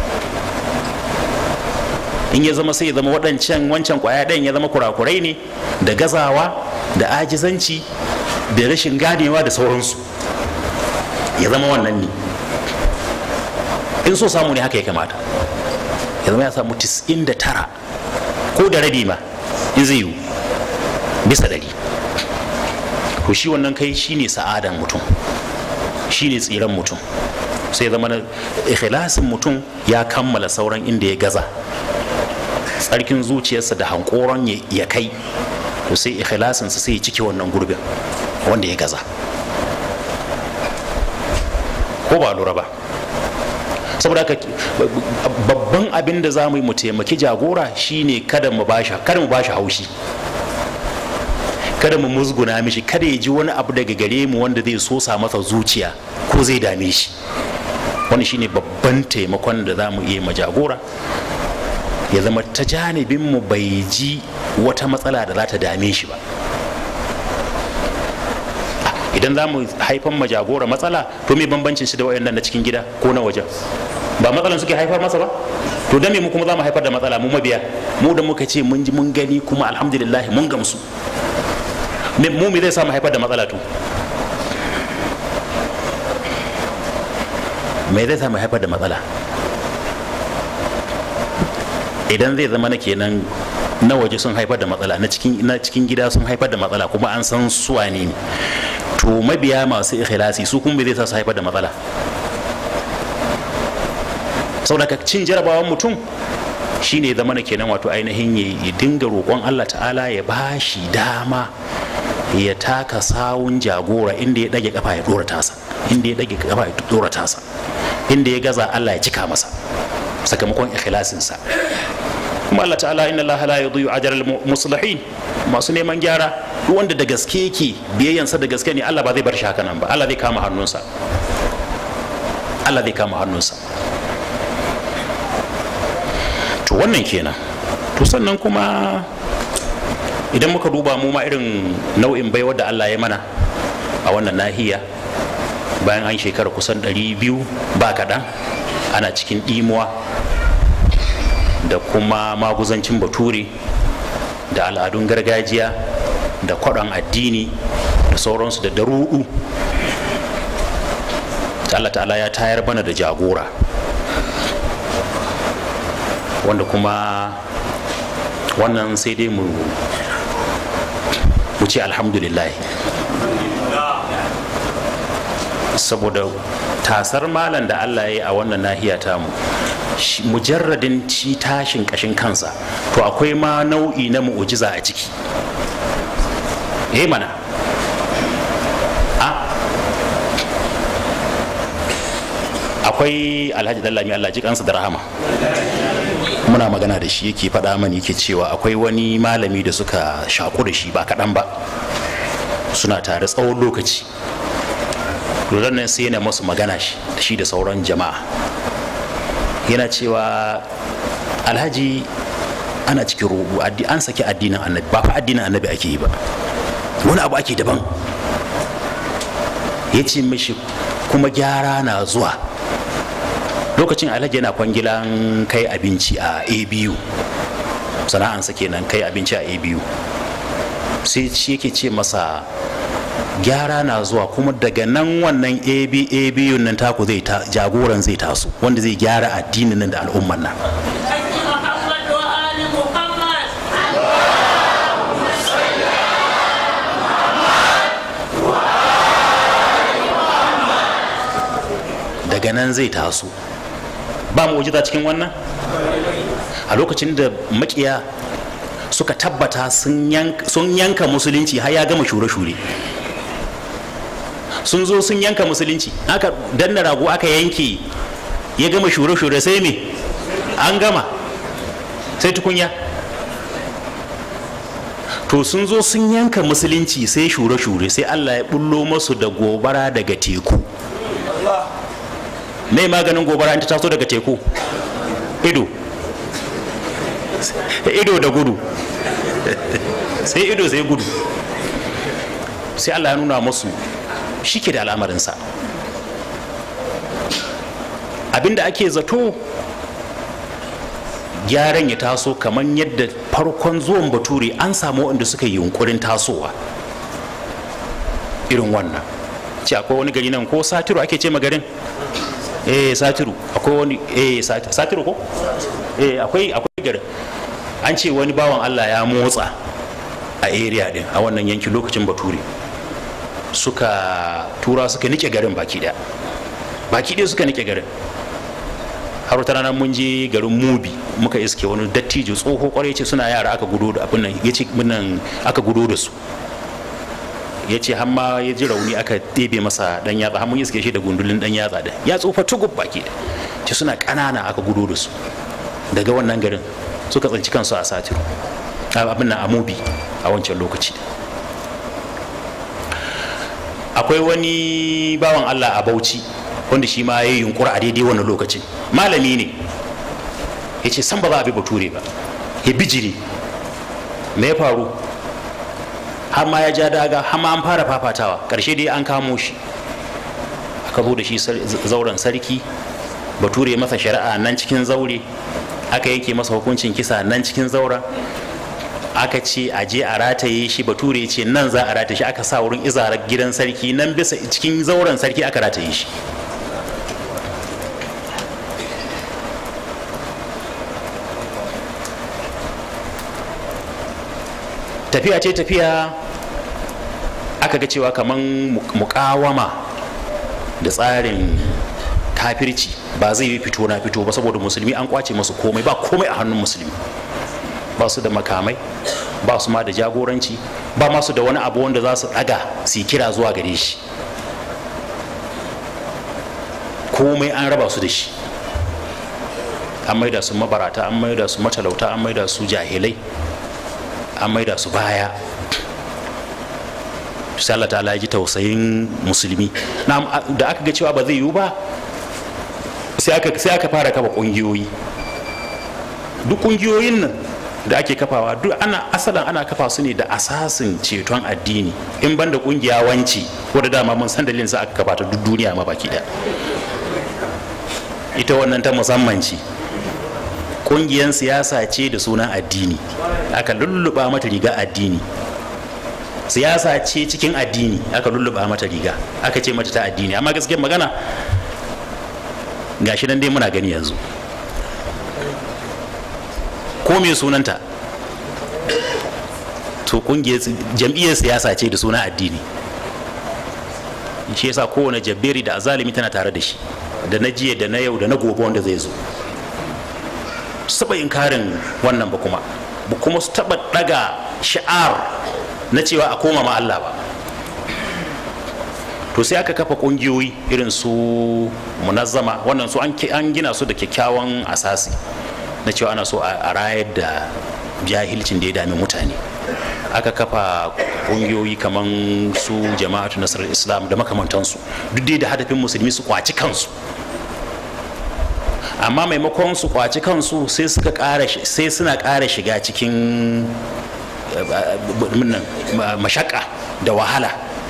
in ya zama sai ya zama waɗancan wancan ƙwaya ɗayan ya zama kurakurai ne da gazawa da ajizanci da rashin ganewa da sauransu ya zama wannan ne in so samu ne haka ya kamata ya zama ya samu 99 ko da rabi ma in zai yiwu bisa ɗari to shi wannan kai shine sa'adan mutum shine tsiran mutum sai zama na ikhlasin mutum ya kammala sauran inda ya gaza tsarkin zuciyarsa da hankoron ya- ya kai to sai ikhlasinsa sai ya cike wannan gurbin wanda ya gaza ko ba lura ba saboda haka babban abin da za mu yi mu taimaki jagora shine kada mu bashi kada mu bashi haushi kada mu musguna mishi kada ya ji wani abu daga gare mu wanda zai sosa masa zuciya ko zai dame shi wani shine babban taimakon da za mu iya ma jagora ya zama ta janibin mu bai ji wata matsala da za ta dame shi ba Ah, idan za mu haifan ma jagora matsala to me bambancin shi da wayannan na cikin gida ko na wajen ba matsalan suke haifar masa ba to dan me mu kuma za mu haifar da matsala mu mabiya mu da muka ce mun ji mun gani kuma alhamdulillah mun gamsu Me- mu me zai sa mu haifar da matsala to me zai sa mu haifar da matsala idan zai zama na kenan na waje sun haifar da matsala na cikin na cikin gida sun haifar da matsala kuma an san su wane ne to mabiya masu ikhlasi su kuma me zai sa su haifar da matsala saboda ka cin jarabawan mutum shine ya zama na kenan wato ainihin ya ya dinga roƙon Allah ta'ala ya ba shi dama ya taka sawun jagora inda ya ɗage kafa ya ɗora tasa inda ya ɗage kafa ya ɗora tasa inda ya gaza Allah ya cika masa sakamakon ikhlasinsa kuma Allah ta'ala inna Allah la yudhi'u ajral muslihin masu neman gyara duk wanda da gaske yake biyayyansa da gaske ne Allah ba zai bar shi haka nan ba Allah zai kama hannunsa Allah zai kama hannunsa to wannan kenan to sannan kuma idan muka duba mu ma irin nau'in baiwar da Allah ya mana a wannan nahiya bayan an shekara kusan 200 ba kaɗan ana cikin ɗimuwa da kuma maguzancin bature da al'adun gargajiya da kwaɗon addini da sauransu da daruɗu ta Allah ta'ala ya tayar bana da jagora wanda kuma wannan sai dai mu mu ce alhamdulillah saboda tasar malam da Allah ya yi a wannan nahiya tamu shi- mujarradin ci tashin kashin kansa to akwai ma nau'i na mu'ujiza a ciki eh mana a akwai alhaji dallami Allah ji kansa da rahama muna magana da shi yake faɗa mani yake cewa akwai wani malami da suka shaku da shi ba kaɗan ba suna tare tsawon lokaci lura nan sai yana masu magana shi da shi da sauran jama'a yana cewa alhaji ana cikin rubu an saki addinin annabi ba fa addinin annabi ake yi ba wani abu ake daban ya ce mishi kuma gyara na zuwa lokacin alhaji yana kwangilan kai abinci a abu sana'ansa kenan kai abinci a abu sai shi yake ce masa gyara na zuwa kuma daga nan wannan abu nan taku zai jagoran zai taso wanda zai gyara addinin nan da al'umman nan daga nan zai taso ba mu'jiza cikin wannan a lokacin da makiya suka tabbata sun yanka musulunci har ya gama shure-shure sun zo sun yanka musulunci aka danna rago aka yanke ya gama shure-shure sai me an gama sai tukunya to sun zo sun yanka musulunci sai shure-shure sai allah ya bullo masu da gobara daga teku mai maganin gobara in ta taso daga teku ido ido da gudu sai ido sai gudu sai allah ya nuna masu shi ke da al'amarinsa abinda ake zato gyaran ya taso kamar yadda farkon zuwan bature an samu waɗanda suka yi yunkurin tasowa irin wannan ce akwai wani gari nan ko satiru ake ce garin eh satiru akwai wani eh satiru ko eh akwai akwai garin an ce wani bawan Allah ya motsa a area din a wannan yankin lokacin bature suka tura suka nike garin baki daya baki daya suka nike garin har wata rana mun je garin mubi muka iske wani dattijo tsoho kwarai ce suna yara aka gudo da abin nan ya ce aka gudo da su ya ce hamma ya ji rauni aka ɗebe masa dan yatsa har mun iske shi da gundulin dan yatsa da ya tsufa tugub baki da ce suna ƙanana aka gudo da su daga wannan garin suka tsinci kansu a satiru abin nan a mubi a wancan lokaci akwai wani bawan allah a bauchi wanda shi ma ya yi yunkura a daidai wannan lokacin malami ne ya ce san ba za a bi bature ba ya bijiri me ya faru har ma ya ja daga har ma an fara fafatawa karshe dai an kamo shi aka zo da shi zauren sarki bature ya masa shari'a nan cikin zaure aka yanke masa hukuncin kisa nan cikin zauren aka ce a je a rataye shi bature ya ce nan za a rataye shi aka sa wurin izarar gidan sarki nan bisa cikin zauren sarki aka rataye shi tafiya ce tafiya aka ga cewa kamar mukawama da tsarin kafirci ba zai yi fito na fito ba saboda musulmi an kwace masu komai ba komai a hannun musulmi ba su da makamai ba su ma da jagoranci ba masu da wani abu wanda za su daga su yi kira zuwa gare shi komai an raba su da shi an maida su mabarata an maida su matalauta an maida su jahilai an maida su baya sai Allah ta ji tausayin musulmi da aka ga cewa ba zai yiwu ba sai aka fara kafa kungiyoyi duk kungiyoyin nan da ake kafawa duk ana asalin ana kafa su ne da asasin ceton addini in banda kungiya wanci wadda dama mun san dalilin sa aka kafa ta duk duniya ma baki daya ita wannan ta musamman ce kungiyan siyasa ce da sunan addini aka lulluɓa mata riga addini siyasa ce cikin addini aka lulluɓa mata riga aka ce mata ta addini amma gaskiyar magana gashi nan dai muna gani yanzu ko me sunanta to kungiyar jam'iyyar siyasa ce da suna addini shi yasa kowane jabberi da azalimi tana tare da shi da na jiya da na yau da na gobe wanda zai zo saba inkarin wannan ba kuma ba kuma su taba daga sha'ar na cewa a koma ma Allah ba to sai aka kafa kungiyoyi irin su munazzama wannan su an gina su da kyakkyawan asasi na cewa ana so a rayar da jahilcin da ya dami mutane aka kafa kungiyoyi kamar su jama'atu nasarar islam da makamantansu duk dai da hadafin musulmi su kwaci kansu amma maimakon su kwaci kansu sai suka ƙara sai suna ƙara shiga cikin mashaka da wahala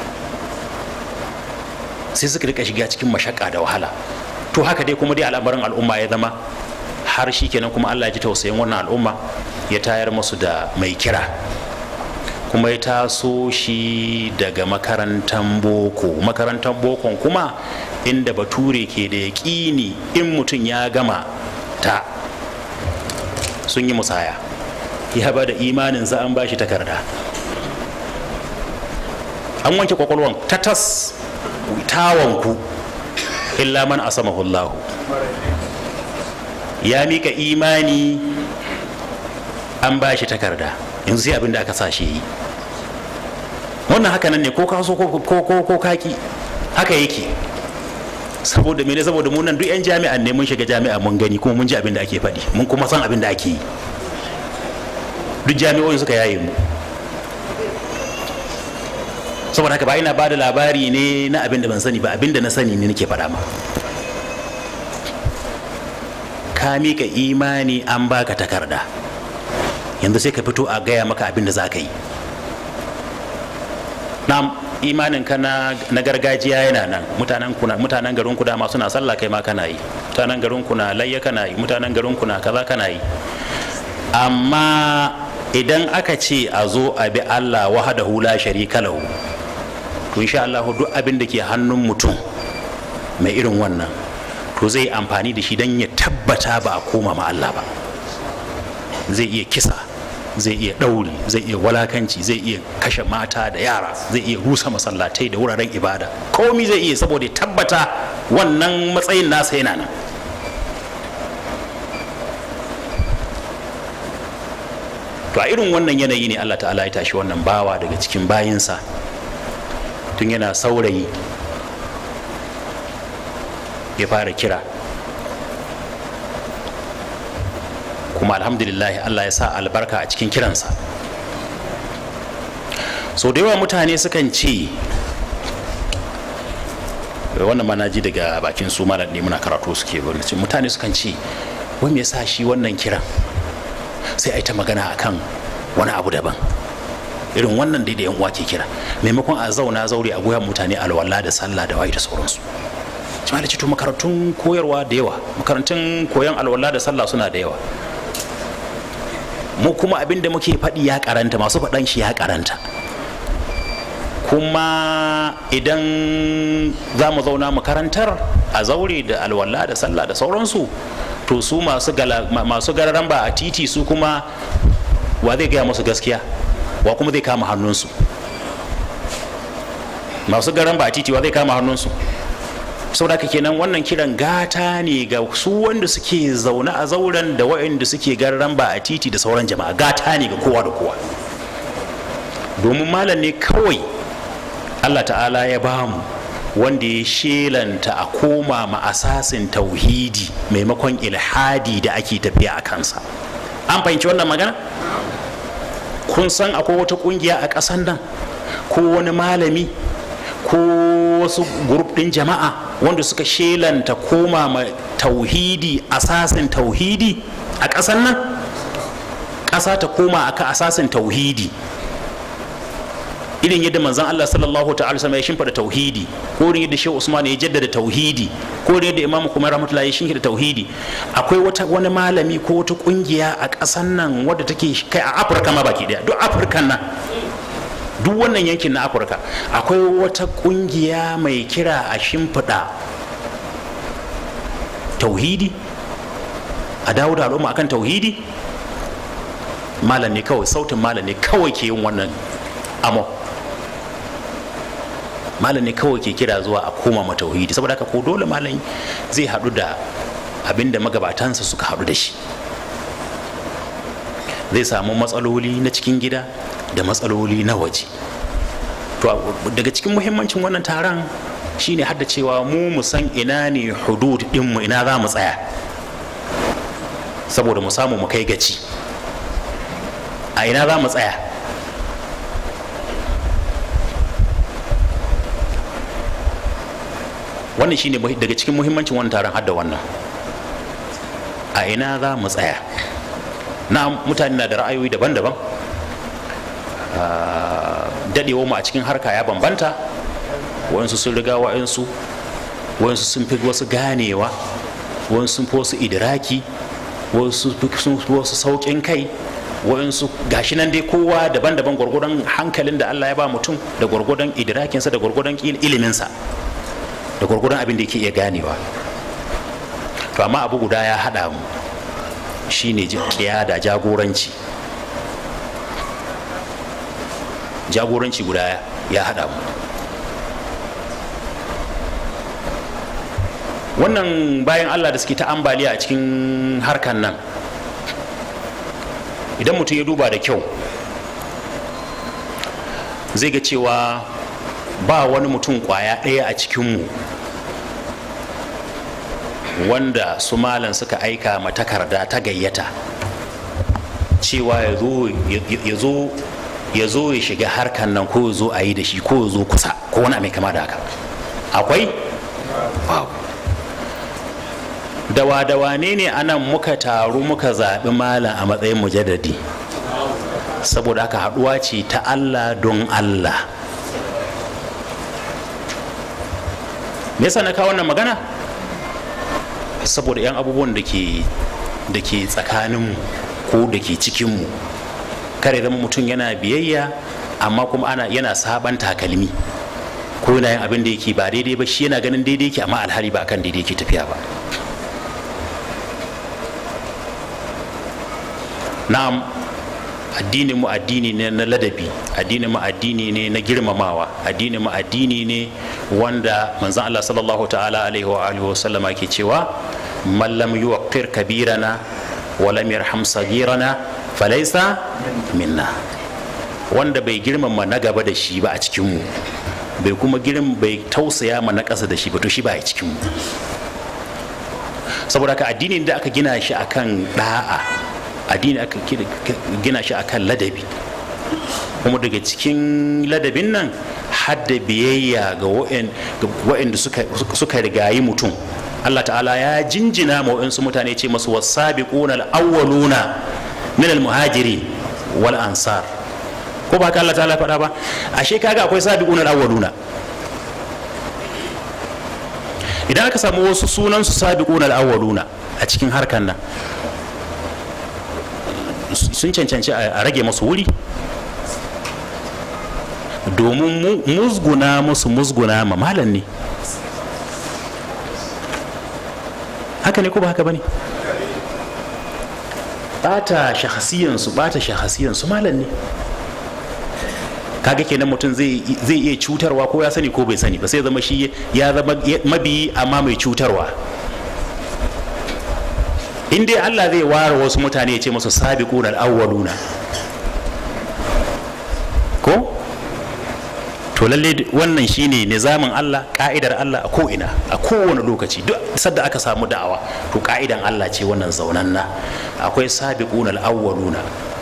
sai suka rika shiga cikin mashaka da wahala to haka dai kuma dai al'amarin al'umma ya zama har shi kenan kuma allah ya ji tausayin wannan al'umma ya tayar musu da mai kira kuma ya taso shi daga makarantar boko makarantar bokon kuma inda bature ke da yaƙini in mutum ya gama ta sun yi musaya ya ba da imanin za an ba shi takarda an wanke kwakwalwan ta tas tawanku illa man asamahullahu ya mika imani an ba shi takarda yanzu sai abin da aka sa shi yi wannan haka nan ne ko ka so ko kaki haka yake saboda mene saboda mu nan duk yan jami'an ne mun shiga jami'a mun gani kuma mun ji abin da ake faɗi mun kuma san abin da ake yi duk jami'o'in suka yaye mu saboda haka ba ina ba da labari ne na abin da ban sani ba abin da na sani ne nake faɗa ma ka mika imani an baka takarda yanzu sai ka fito a gaya maka abin da za ka yi na imanin ka na gargajiya yana nan mutanen kuna mutanen garin ku dama suna sallah kai ma kana yi mutanen garin ku na layya kana yi mutanen garin ku na kaza kana yi amma idan aka ce a zo a bi Allah wahdahu la sharika lahu to insha Allah duk abin da ke hannun mutum mai irin wannan to zai amfani da shi don ya tabbata ba a koma ma Allah ba zai iya kisa zai iya ɗauri zai iya walakanci zai iya kashe mata da yara zai iya rusa masallatai da wuraren ibada komi zai iya saboda ya tabbata wannan matsayin nasa yana nan to a irin wannan yanayi ne Allah ta'ala ya tashi wannan bawa daga cikin bayinsa tun yana saurayi ya fara kira kuma alhamdulillah Allah ya sa albarka a cikin kiransa so da yawa mutane sukan ce wannan ma ji daga bakin su malam ne muna karatu suke mutane sukan ce wai me yasa shi wannan kiran sai a yi ta magana akan wani abu daban irin wannan dai da yan uwa ke kira maimakon a zauna zaure a goyon mutane alwala da sallah da waye da sauransu jama'a da to makarantun koyarwa da yawa makarantun koyon alwala da sallah suna da yawa mu kuma abin da muke faɗi ya karanta masu faɗan shi ya karanta kuma idan za mu zauna makarantar a zaure da alwala da sallah da sauransu to su masu gararan ba a titi su kuma wa zai gaya musu gaskiya wa kuma zai kama hannunsu masu garan ba a titi wa zai kama hannunsu saboda haka kenan wannan kiran gata ne ga su wanda suke zaune a zauren da waɗanda suke garan ba a titi da sauran jama'a gata ne ga kowa da kowa domin malam ne kawai allah ta'ala ya bamu wanda ya shelanta a koma ma asasin tauhidi maimakon ilhadi da ake tafiya a kansa an fahimci wannan magana kun san akwai wata kungiya a ƙasan nan ko wani malami ko wasu grup ɗin jama'a wanda suka shelanta koma ma tauhidi asasin tauhidi a ƙasan nan ƙasa ta koma aka asasin tauhidi irin yadda manzon Allah sallallahu ta'ala sama ya shimfida tauhidi ko irin yadda Shehu Usman ya jaddada tauhidi ko irin yadda Imam Kuma rahmatullahi ya shimfida tauhidi akwai wata wani malami ko wata kungiya a ƙasan nan wadda take kai a Afirka ma baki daya duk Afirka nan duk wannan yankin na Afirka akwai wata kungiya mai kira a shimfida tauhidi a dawo da al'umma akan tauhidi malam ne kawai sautin malam ne kawai ke yin wannan amo malam ne kawai ke kira zuwa a koma ma tauhidi saboda haka ko dole malam zai haɗu da abin da magabatansa suka haɗu da shi zai samu matsaloli na cikin gida da matsaloli na waje to daga cikin muhimmancin wannan taron shine hadda cewa mu mu san ina ne hudud ɗinmu ina za mu tsaya saboda mu samu mu kai gaci a ina za mu tsaya wannan shine muhi- daga cikin muhimmancin wannan taron hadda wannan a ina za mu tsaya na mutane na da ra'ayoyi daban-daban dadewa mu a cikin harka ya bambanta waɗansu sun riga waɗansu waɗansu sun fi wasu ganewa waɗansu sun fi wasu idiraki wasu sun fi wasu sauƙin kai waɗansu gashi nan dai kowa daban-daban gwargwadon hankalin da Allah ya ba mutum da gwargwadon idirakinsa da gwargwadon il- iliminsa da gwargwadon abin da yake iya ganewa to amma abu guda ya haɗa mu shine ji- da jagoranci jagoranci guda ya haɗa mu wannan bayan allah da suke ta ambaliya a cikin harkan nan idan mutum ya duba da kyau zai ga cewa ba wani mutum kwaya ɗaya a cikinmu wanda su malam suka aika ma takarda ta gayyata cewa ya zo ya zo ya zo ya shiga harkan nan ko ya zo a yi da shi ko ya zo kusa ko wani mai kama da haka akwai babu dawa-dawa ne ne anan muka taru muka zaɓi malam a matsayin mujaddadi saboda haka haɗuwa ce ta allah don allah me yasa na kawo wannan magana saboda 'yan abubuwan da ke da ke tsakaninmu ko da ke cikinmu kare zama mutum yana biyayya amma kuma ana yana saban takalmi ko yana yin abin da yake ba daidai ba shi yana ganin daidai yake amma alhali ba akan daidai yake tafiya ba na'am addinin mu addini ne na ladabi addinin mu addini ne na girmamawa addinin mu addini ne wanda manzon Allah sallallahu ta'ala alaihi wa alihi wa sallama ke cewa man lam yuwaqqir kabirana wa lam yarham sagirana falaysa minna wanda bai girmama na gaba da shi ba a cikin mu bai kuma girm bai tausaya ma na ƙasa da shi ba to shi ba a cikin mu saboda ka addinin da aka gina shi akan da'a addini aka gina shi akan ladabi kuma daga cikin ladabin nan hadda biyayya ga waɗanda suka rigayi mutum Allah ta'ala ya jinjina ma waɗansu mutane ce masu wasabiquna al-awwaluna min al-muhajirin wal ansar ko ba ka Allah ta'ala faɗa ba ashe kaga akwai sabiquna al-awwaluna idan aka samu wasu sunan su sabiquna al-awwaluna a cikin harkan nan sun cancanci a rage masu wuri domin musguna musu musguna ma malam ne haka ne ko ba haka ba ne bata shahasiyansu bata shahasiyansu malam ne kaga kenan mutum zai iya cutarwa ko ya sani ko bai sani ba sai zama shi ya zama mabiyi amma mai cutarwa in dai Allah zai ware wasu mutane ya ce masu sabiquna al-awwaluna ko to lalle wannan shine nizamin Allah ka'idar Allah a ko'ina a kowane lokaci duk sadda aka samu da'awa to ka'idan Allah ce wannan zaunanna akwai sabiquna al-awwaluna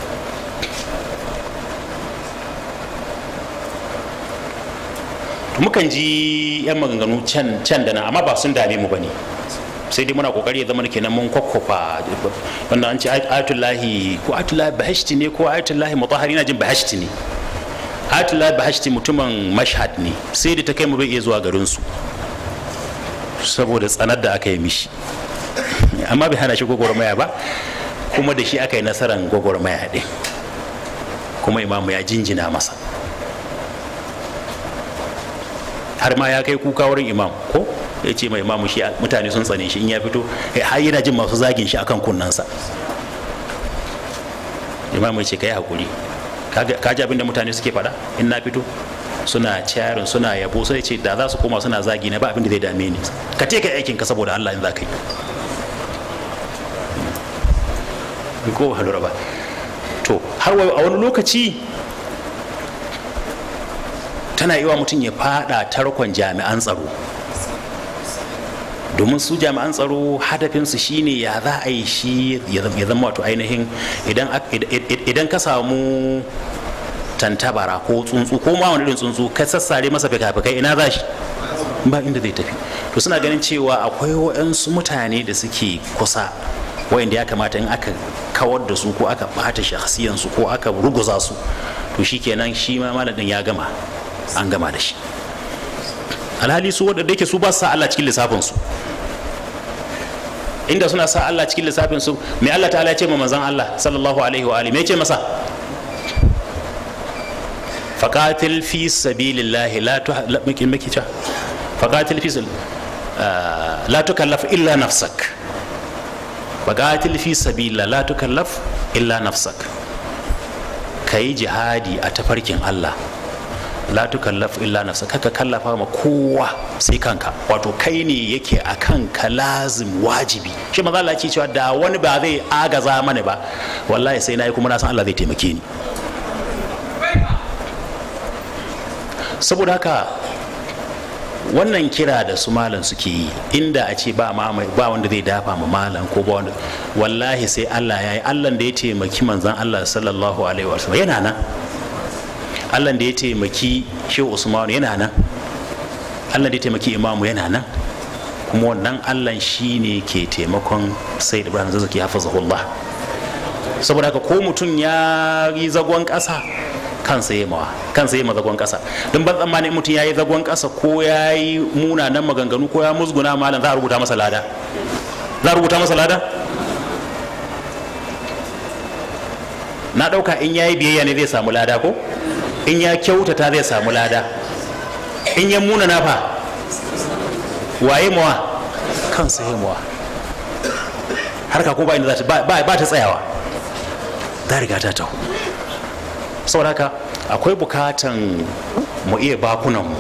mukan ji yan maganganu can can da nan amma ba sun dame mu bane sai dai muna kokari ya zama kenan mun kwakwafa wannan an ce ayatullahi ko ayatullahi bahashti ne ko ayatullahi mutahari na jin bahashti ne ayatullahi bahashti mutumin mashhad ne sai da ta kai mu bai iya zuwa garin su saboda tsanar da aka yi mishi amma bai hana shi gwagwarmaya ba kuma da shi aka yi nasarar gwagwarmaya ɗin kuma imamu ya jinjina masa har ma ya kai kuka wurin imam ko ya ce mai imamu shi mutane sun tsane shi in ya fito har yana jin masu zagin shi akan kunnansa imamu ya ce ka yi haƙuri ka ji abin da mutane suke faɗa in na fito suna carin suna yabo sai ce da za su koma suna zagi na ba abin da zai dame ni ka ce ka yi aikin ka saboda Allah in za ka yi ko ba ba to har a wani lokaci tana yi wa mutum ya fada tarkon jami'an tsaro domin su jami'an tsaro hadafinsu shine ya za a yi shi ya zama wato ainihin idan ka samu tantabara ko tsuntsu ko ma wani irin tsuntsu ka sassare masa fikafikai ina za shi ba inda zai tafi to suna ganin cewa akwai waɗansu mutane da suke kusa wayanda ya kamata in aka kawar da su ko aka bata shakhsiyansu ko aka ruguza su to shikenan shi ma malamin ya gama an gama da shi alhali su wadda yake su ba sa Allah cikin lissafin su inda suna sa Allah cikin lissafin su me Allah ta'ala ya ce ma manzon Allah sallallahu alaihi wa alihi me ya ce masa faqatil fi sabilillahi la tu miki miki ta faqatil fi la tukallaf illa nafsak faqatil fi sabilillah la tukallaf illa nafsak kai jihadi a tafarkin Allah la tukallaf illa nafsa kaka kallafa ma kowa sai kanka wato kai ne yake a kanka lazim wajibi shi maza Allah ce cewa da wani ba zai agaza mana ba wallahi sai na yi kuma na san Allah zai taimake ni saboda haka wannan kira da su malam suke yi inda a ce ba ba wanda zai dafa ma malam ko ba wanda wallahi sai Allah ya yi Allah da ya taimaki manzon Allah sallallahu alaihi wasallam yana nan allah da ya taimaki shehu usman yana nan allah da ya taimaki imamu yana nan kuma wannan allah shi ne ke taimakon sai ibrahim zazzaki hafizahullah saboda haka ko mutum ya yi zagon ƙasa kansa yi mawa kansa yi zagon ƙasa don ban tsammani mutum ya yi zagon ƙasa ko ya yi munanan maganganu ko ya musguna malam za a rubuta masa lada za a rubuta masa lada na ɗauka in ya yi biyayya ne zai samu lada ko in ya kyautata zai samu lada in ya muna nafa waye mawa kansa ya mawa harka ko ba inda za ta ba ta tsayawa ta riga ta taho saboda haka akwai bukatan mu iya bakunanmu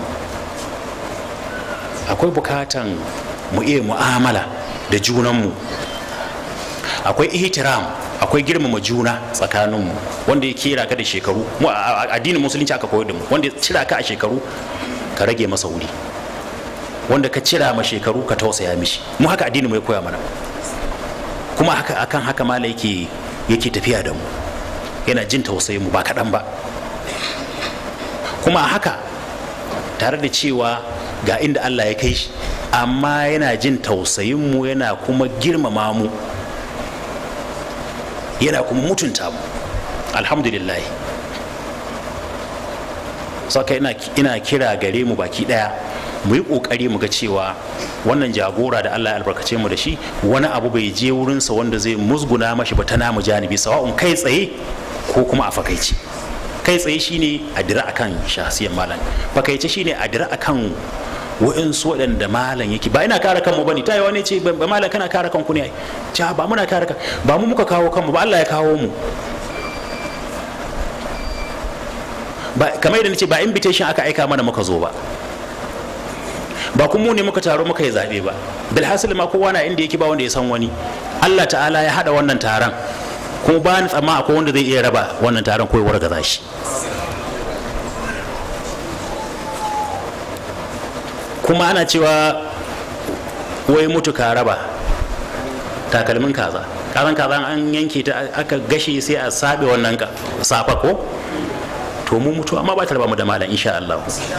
akwai bukatan mu iya mu'amala da junanmu akwai ihtiram akwai girmama juna tsakaninmu wanda ya kera ka da shekaru mu a addinin musulunci aka koyar da mu wanda ya cira ka a shekaru ka rage masa wuri wanda ka cira ma shekaru ka tausaya mishi mu haka addinin mu ya koya mana kuma haka akan haka mala yake yake tafiya da mu yana jin tausayin mu ba kaɗan ba kuma a haka tare da cewa ga inda Allah ya kai shi amma yana jin tausayin mu yana kuma girmama mu yana kuma mutunta mu alhamdulillah saka ina, ina kira gare mu baki daya mu yi kokari mu ga cewa wannan jagora da Allah ya albarkace mu da shi wani abu bai je wurinsa wanda zai musguna mashi ba ta namu janibi sawa'un kai tsaye ko kuma a fakaici kai tsaye shine a dira akan shahsiyan malam fakaice shine a dira akan wa'insu waɗanda malam yake ba ina kare kanmu bane ta yi wani ce ba malam kana kare kanku ne ai ja ba muna kare kan ba mu muka kawo kanmu ba Allah ya kawo mu ba kamar yadda nace ba invitation aka aika mana muka zo ba ba kuma mu ne muka taro muka yi zaɓe ba bilhassali ma kowa na inda yake ba wanda ya san wani Allah ta'ala ya haɗa wannan taron kuma ba ni tsamma akwai wanda zai iya raba wannan taron ko ya wargaza shi kuma ana cewa wai mutu ka raba takalmin kaza kazan kaza an yanke ta aka gashe sai a sabe wannan ka safa ko to mu mutu amma ba ta raba mu da malam insha Allah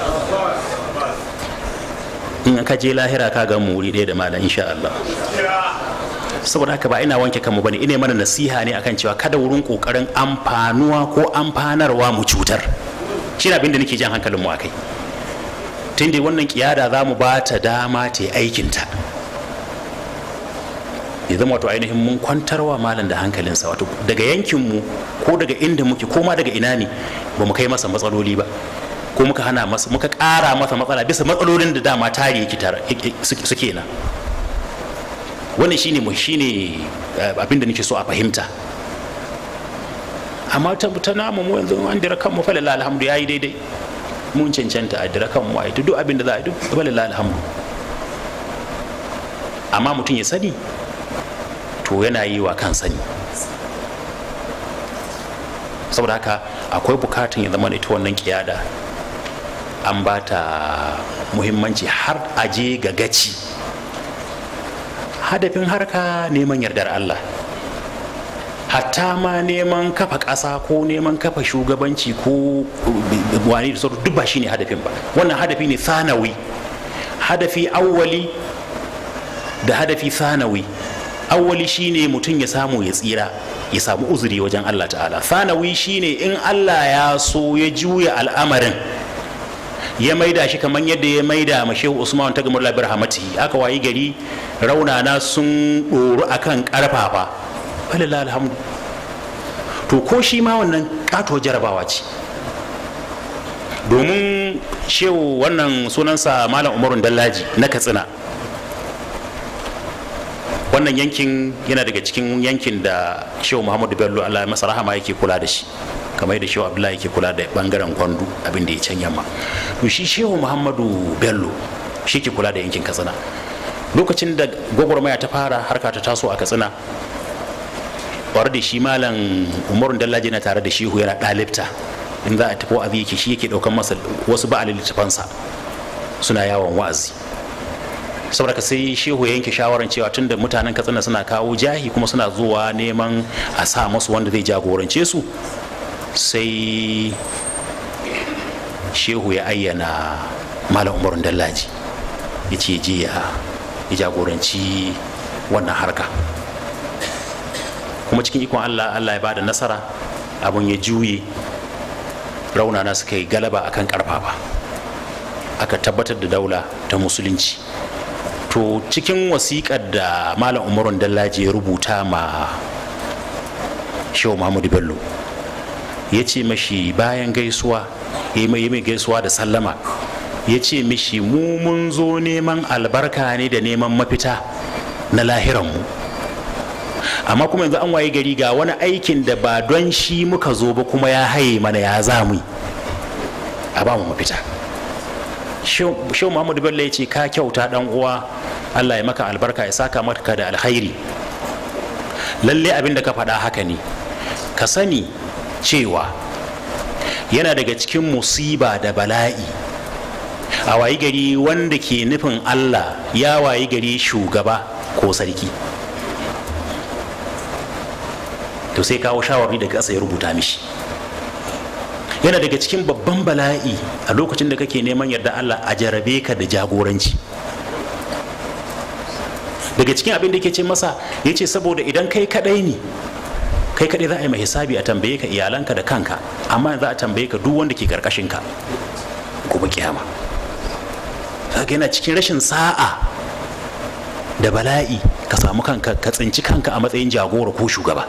in ka je lahira ka ga mu wuri ɗaya da malam insha Allah saboda haka ba ina wanke kanmu bane ina mana nasiha ne akan cewa kada wurin kokarin amfanuwa ko amfanarwa mu cutar shi ne abin da nake jan hankalin mu akai tun da wannan kiyada za mu ba ta dama ta yi aikinta ya zama wato ainihin mun kwantarwa malam da hankalinsa wato daga yankinmu ko daga inda muke ko ma daga ina ne ba mu kai masa matsaloli ba ko muka hana masa muka ƙara masa matsala bisa matsalolin da dama tare yake suke na wannan shine mu shine abin da nake so a fahimta amma ta namu mu yanzu an dira kanmu fa lillahi alhamdu yayi daidai mun cancanta a dira kanmu a duk abin da za a yi duk fa lillahi alhamdu amma mutum ya sani to yana yi wa kan sani saboda haka akwai bukatun ya zama ita wannan kiyada an ba ta muhimmanci har aje ga gaci hadafin harka neman yardar Allah hatta ma neman kafa ƙasa ko neman kafa shugabanci ko wani da sauran duk ba shine hadafin ba wannan hadafi ne sanawi hadafi awwali da hadafi sanawi awwali shine mutum ya samu ya tsira ya samu uzuri wajen Allah ta'ala sanawi shine in Allah ya so ya juya al'amarin ya maida shi kamar yadda ya maida ma shehu usman ta gamar labar hamati aka wayi gari raunana sun ɗoru akan ƙarfafa falila alhamdu to ko shi ma wannan ƙato jarabawa ce domin shehu wannan sunansa malam umarun dallaji na katsina wannan yankin yana daga cikin yankin da shehu muhammadu bello allah masa rahama yake kula da shi kamar da shehu abdullahi yake kula da bangaren kwandu abin da ya can yamma to shi shehu muhammadu bello shi ke kula da yankin katsina lokacin da gwagwarmaya ta fara harka ta taso a katsina tare da shi malam umarun dallaji na tare da shehu yana ɗalibta in za a tafi wa'azi yake shi yake ɗaukan masa wasu ba a littafansa suna yawon wa'azi saboda sai shehu ya yanke shawarar cewa tunda mutanen katsina suna kawo jahi kuma suna zuwa neman a sa masu wanda zai jagorance su sai shehu ya ayyana malam umarun dallaji ya ce je ya jagoranci wannan harka kuma cikin ikon allah allah ya bada nasara abun ya juye raunana suka yi galaba akan karfafa aka tabbatar da daula ta musulunci to cikin wasiƙar da malam umarun dallaji ya rubuta ma shehu muhammadu bello ya ce mashi bayan gaisuwa ya mai mai gaisuwa da sallama ya ce mishi mu mun zo neman albarka ne da neman mafita na lahiranmu amma kuma yanzu an waye gari ga wani aikin da ba don shi muka zo ba kuma ya haye mana ya zamu a ba mu mafita shehu muhammadu bello ya ce ka kyauta dan uwa allah ya maka albarka ya saka maka da alkhairi lalle abin da ka faɗa haka ne ka sani cewa yana daga cikin musiba da bala'i a wayi gari wanda ke nufin allah ya wayi gari shugaba ko sarki to sai kawo shawarwari daga ƙasa ya rubuta mishi yana daga cikin babban bala'i a lokacin da kake neman yarda allah a jarabe ka da jagoranci daga cikin abin da ke ce masa ya ce saboda idan kai kadai ne kai kadai za a yi mai hisabi a tambaye ka iyalanka da kanka amma za a tambaye ka duk wanda ke karkashin ka gobe kiyama kaga yana cikin rashin sa'a da bala'i ka samu kanka ka tsinci kanka a matsayin jagora ko shugaba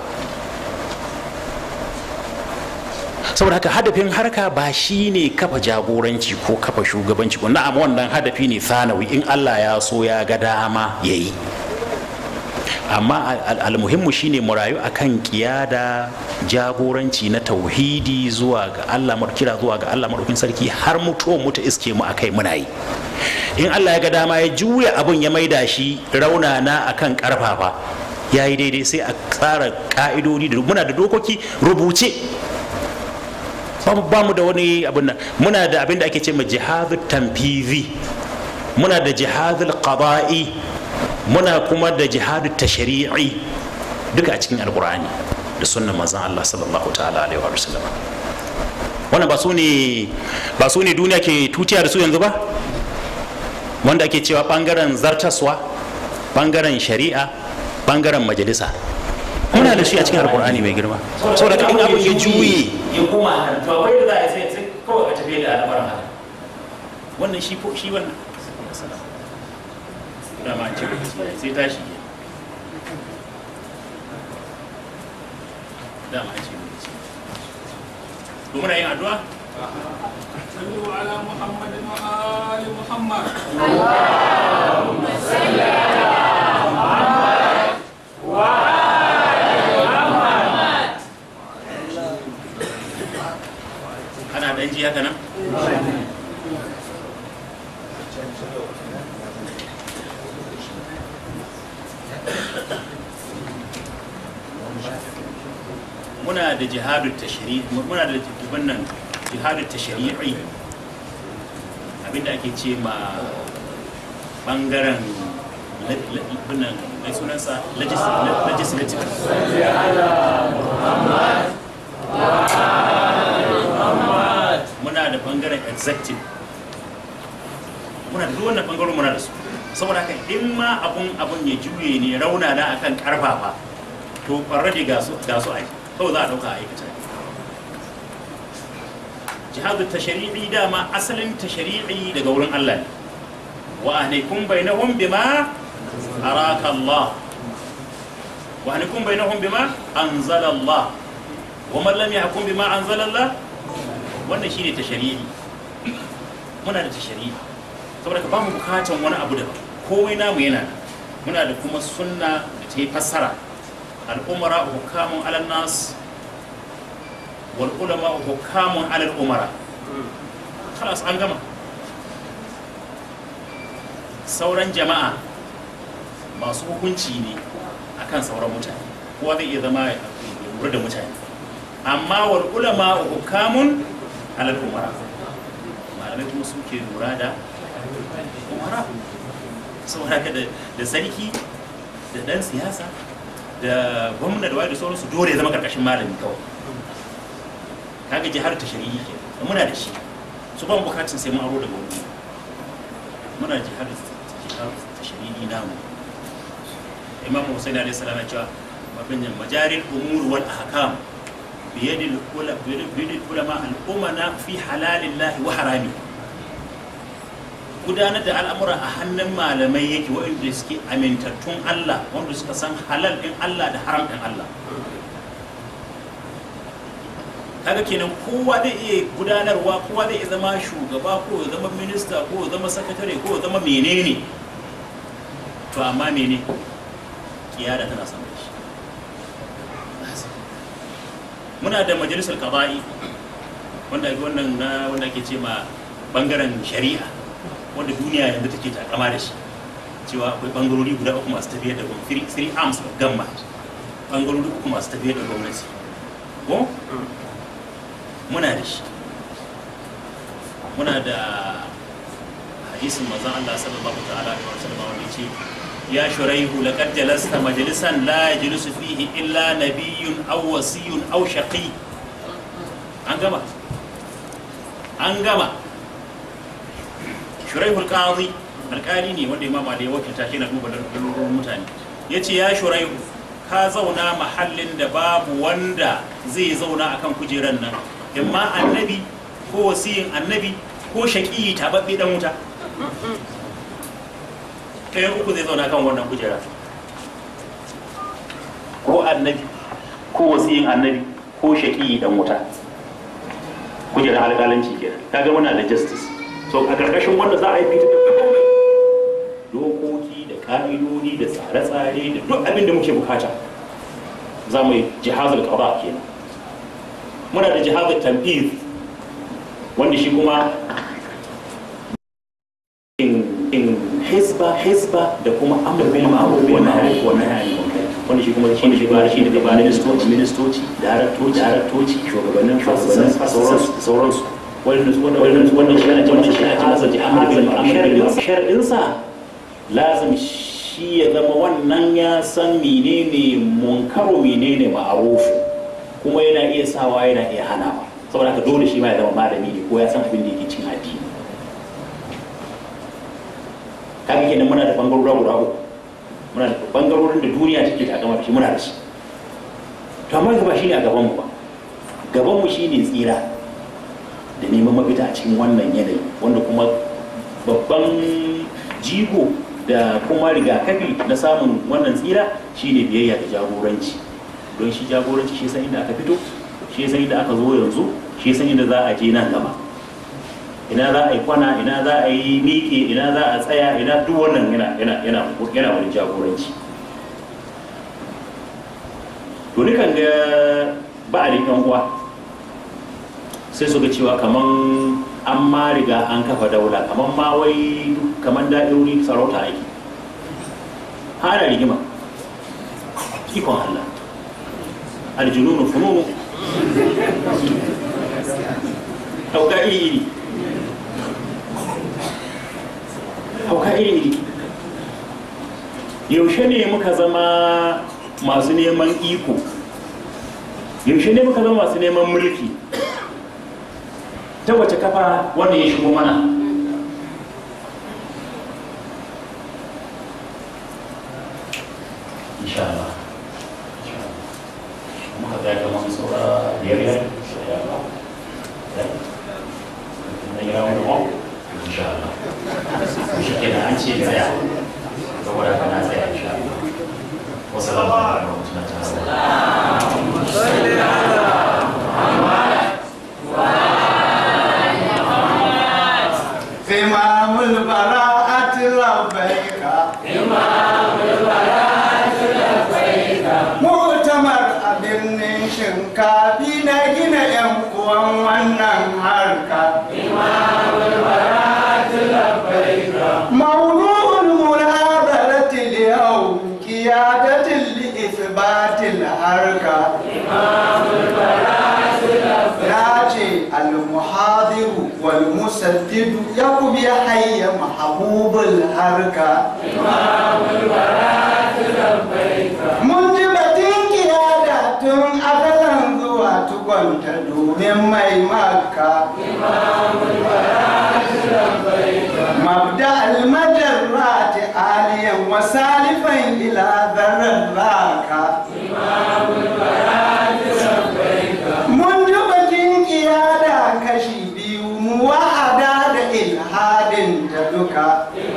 saboda haka hadafin harka ba shi ne kafa jagoranci ko kafa shugabanci ko na'am wannan hadafi ne sanawi in Allah ya so ya ga dama ya yi amma almuhimmu shine mu rayu akan kiyada jagoranci na tauhidi zuwa ga Allah kira zuwa ga Allah madaukin sarki har mutuwan mu ta iske mu akai muna yi in Allah ya ga dama ya juya abun ya maida shi raunana akan karfafa ya yi daidai sai a tsara ka'idodi da muna da dokoki rubuce ba mu da wani abin nan muna da abin da ake ce ma jihadul tanfizi muna da jihadul qada'i muna kuma da jihadul tashri'i duka a cikin alqur'ani da sunnan manzon Allah sallallahu ta'ala alaihi wa sallam wannan ba su ne ba su ne duniya ke tutiya da su yanzu ba wanda ake cewa bangaren zartaswa bangaren shari'a bangaren majalisa muna da shi a cikin alkur'ani mai girma saboda in abin ya juye ya koma nan to akwai da za a sai sai kawai a tafi da al'amarin haka wannan shi ko shi wannan dama an ce sai tashi dama an ce to muna yin addu'a صلوا على محمد وآل محمد اللهم صل على محمد وآل ana dan ji haka nan muna da jihadu tashri muna da wannan jihadu tashri'i abinda ake ce ma bangaren le- le- binnan mai sunansa legis- le- legislative muna da bangaren executive muna da duk wannan bangaren muna da su saboda haka in ma abun abun ya juye ne rauna na akan karfafa to already ga su ga su ai kawai za a dauka a aikata jihadu tashri'i dama asalin tashri'i daga wurin Allah ne wa ahlikum bainahum bima araka Allah wa ahlikum bainahum bima anzala Allah wa man lam yahkum bima anzala Allah wannan shine tashri'i muna da tashri'i saboda ka ba mu bukatan wani abu daban komai namu yana nan muna da kuma sunna da ta yi fassara al'umara hukamun alal nas wal ulama hukamun alal umara khalas an gama sauran jama'a masu hukunci ne akan sauran mutane kowa zai iya zama ya lura da mutane amma wal ulama hukamun alal umara malamai kuma suke lura da umara saboda haka da da sarki da dan siyasa da gwamna da waye da sauransu dole ya zama karkashin malami kawai kaga jihar ta shari'i ke muna da shi su ban bukatun sai mun aro daga wani muna jihar jihar ta shari'i namu imam Hussein alaihi salam ya cewa mabin majaril umur wal ahkam biyadil ulama biyadil ulama al umana fi halalillahi wa harami gudanar da al'amura a hannun malamai yake waɗanda suke amintattun Allah wanda suka san halal ɗin Allah da haram ɗin Allah kaga kenan kowa zai iya gudanarwa kowa zai iya zama shugaba ko ya zama minista ko ya zama sakatare ko ya zama menene to amma mene kiyada tana sama da shi muna da majalisar qada'i wanda wannan na wanda ake ce ma bangaren shari'a wanda duniya yanzu take takama da shi cewa akwai bangarori guda uku masu tafiyar da gwamnati three arms of government bangarori uku masu tafiyar da gwamnati ko muna da shi muna da hadisin manzon Allah sallallahu ta'ala alaihi wasallam wanda yace ya shuraihu laqad jalasta majlisan la yajlisu fihi illa nabiyyun aw wasiyyun aw shaqi an gama an gama shuraihul qadi alƙali ne wanda imama da ya wakilta shi na duba lalurorin mutane ya ce ya shuraihu ka zauna mahallin da babu wanda zai zauna akan kujeran nan imma annabi ko wasiyin annabi ko shaƙi taɓaɓɓe ɗan wuta ɗayan uku zai zauna kan wannan kujera ko annabi ko wasiyin annabi ko shaƙi ɗan wuta kujerar alƙalanci kenan kaga muna da justice so a ƙarƙashin wanda za a yi fita da komai dokoki da ƙa'idodi da tsare-tsare da duk abin da muke bukata za mu yi jihazul qada kenan muna da jihazul tanfiz wanda shi kuma in in hisba hisba da kuma amr bil ma'ruf wa nahy wa nahy anil munkar wanda shi kuma shi ne shi ba shi daga ministoci ministoci daraktoci daraktoci shugabannin shugabannin sauransu sauransu wannan wannan shi ana cewa shi ana cewa shi amr bil ma'ruf sharadin sa lazim shi ya zama wannan ya san menene munkaru menene ma'rufu kuma yana iya sawa yana iya hanawa saboda haka dole shi ma ya zama malami ne ko ya san abin da yake cin addini kaga kenan muna da bangarora guda uku muna da bangarorin da duniya take takama da shi muna da shi to amma ba shine a gaban mu ba gaban mu shine tsira da neman mafita a cikin wannan yanayi wanda kuma babban jigo da kuma rigakafi na samun wannan tsira shine biyayya da jagoranci don shi jagoranci shi san inda aka fito shi san inda aka zo yanzu shi san inda za a je nan gaba ina za a yi kwana ina za a yi miƙe ina za a tsaya ina duk wannan yana yana yana yana wani jagoranci to nikan ga ba a yan uwa sai su ga cewa kaman an ma riga an kafa daula kaman ma wai kaman da'irori sarauta ake hana rigima ikon Allah aljununu fununu hauka iri iri hauka iri iri yaushe ne muka zama masu neman iko yaushe ne muka zama masu neman mulki ta wace kafa wanda ya shigo mana insha Allah muka tsaya kamar saura biyar biyar insha Allah na yi rawar da insha Allah shi kenan an ce tsaya saboda haka na tsaya insha Allah wasu alaikum wa rahmatullahi ta'ala إمام البراءة لبيك إمام البراءة لبيك مؤتمر abin shinkafi na gina yan uwan wannan harka موضوع المناظرة اليوم قيادة لإثبات الحركة ياتي المحاضر والمسدد يقوم يحيى محبوب الحركة منجبة قيادة أغلى zuwa tukwanta domin mai maka مبدأ المجرات عاليا وسالفا إلى ذرات منذ bakin kiyada kashi biyu muwahada da ilhadin ta duka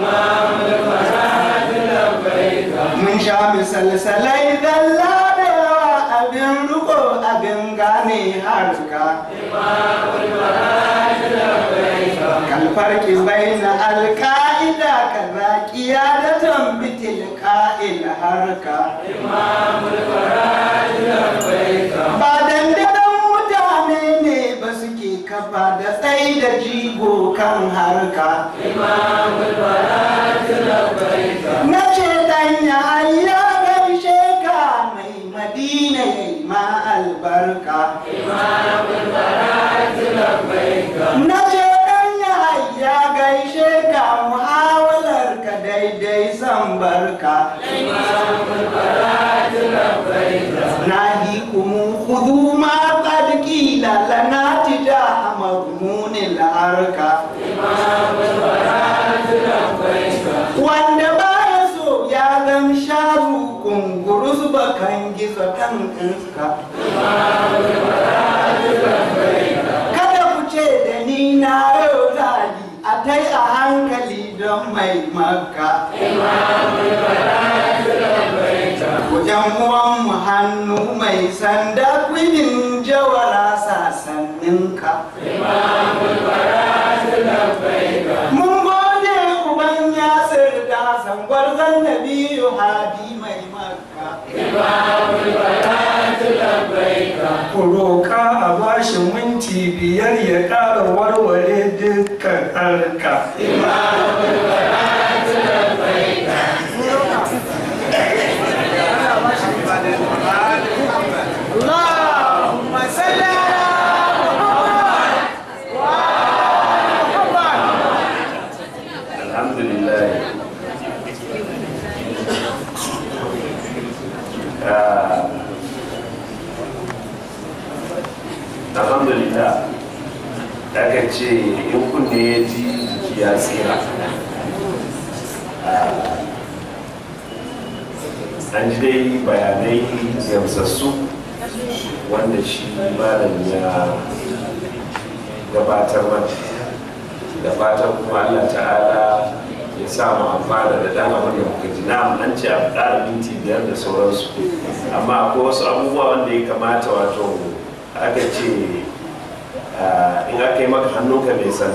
mun sha misalsalai dalla da yawa abin riko abin gane harka كالفرق بين القاعدة كذا قيادة بتلقاء الحركة بعد ددن mutane ne ba suke kafa da tsayi da jigo kan harka na ce dan ya ya gaishe ka mai madina ya yi ma albarka na ce dan ya ya gaishe ka muhawalar ka daidai san barka ناهيكم خذوا ما قد قيل لنا تجاه مضمون الأركة wanda baya so ya zam sharu kungurus bakan gizo kan iska kada ku ce da ni na yau zali a tai a hankali don mai makka Wajen uwanmu hannu mai sanda kwinin jawara sasanninka. Mun gode uban yasir da sangwar zannabi hadi mai makka. ku roƙa a bashi minti biyar ya ƙara warware dukkan harka. اللهم صل على محمد alhamdulillah Ah, alhamdulillah aka ce in kunne ya ji jiki ya tsira Ah, an ji dai bayanai gamsassu wanda shi malam ya gabatar mana da fatan kuma Allah ta'ala ya sa mu amfana da dan abin da muka ji na an ce a ƙara minti biyar da sauransu amma akwai wasu abubuwa wanda ya kamata wato aka ce ah, in aka yi maka hannunka mai sanda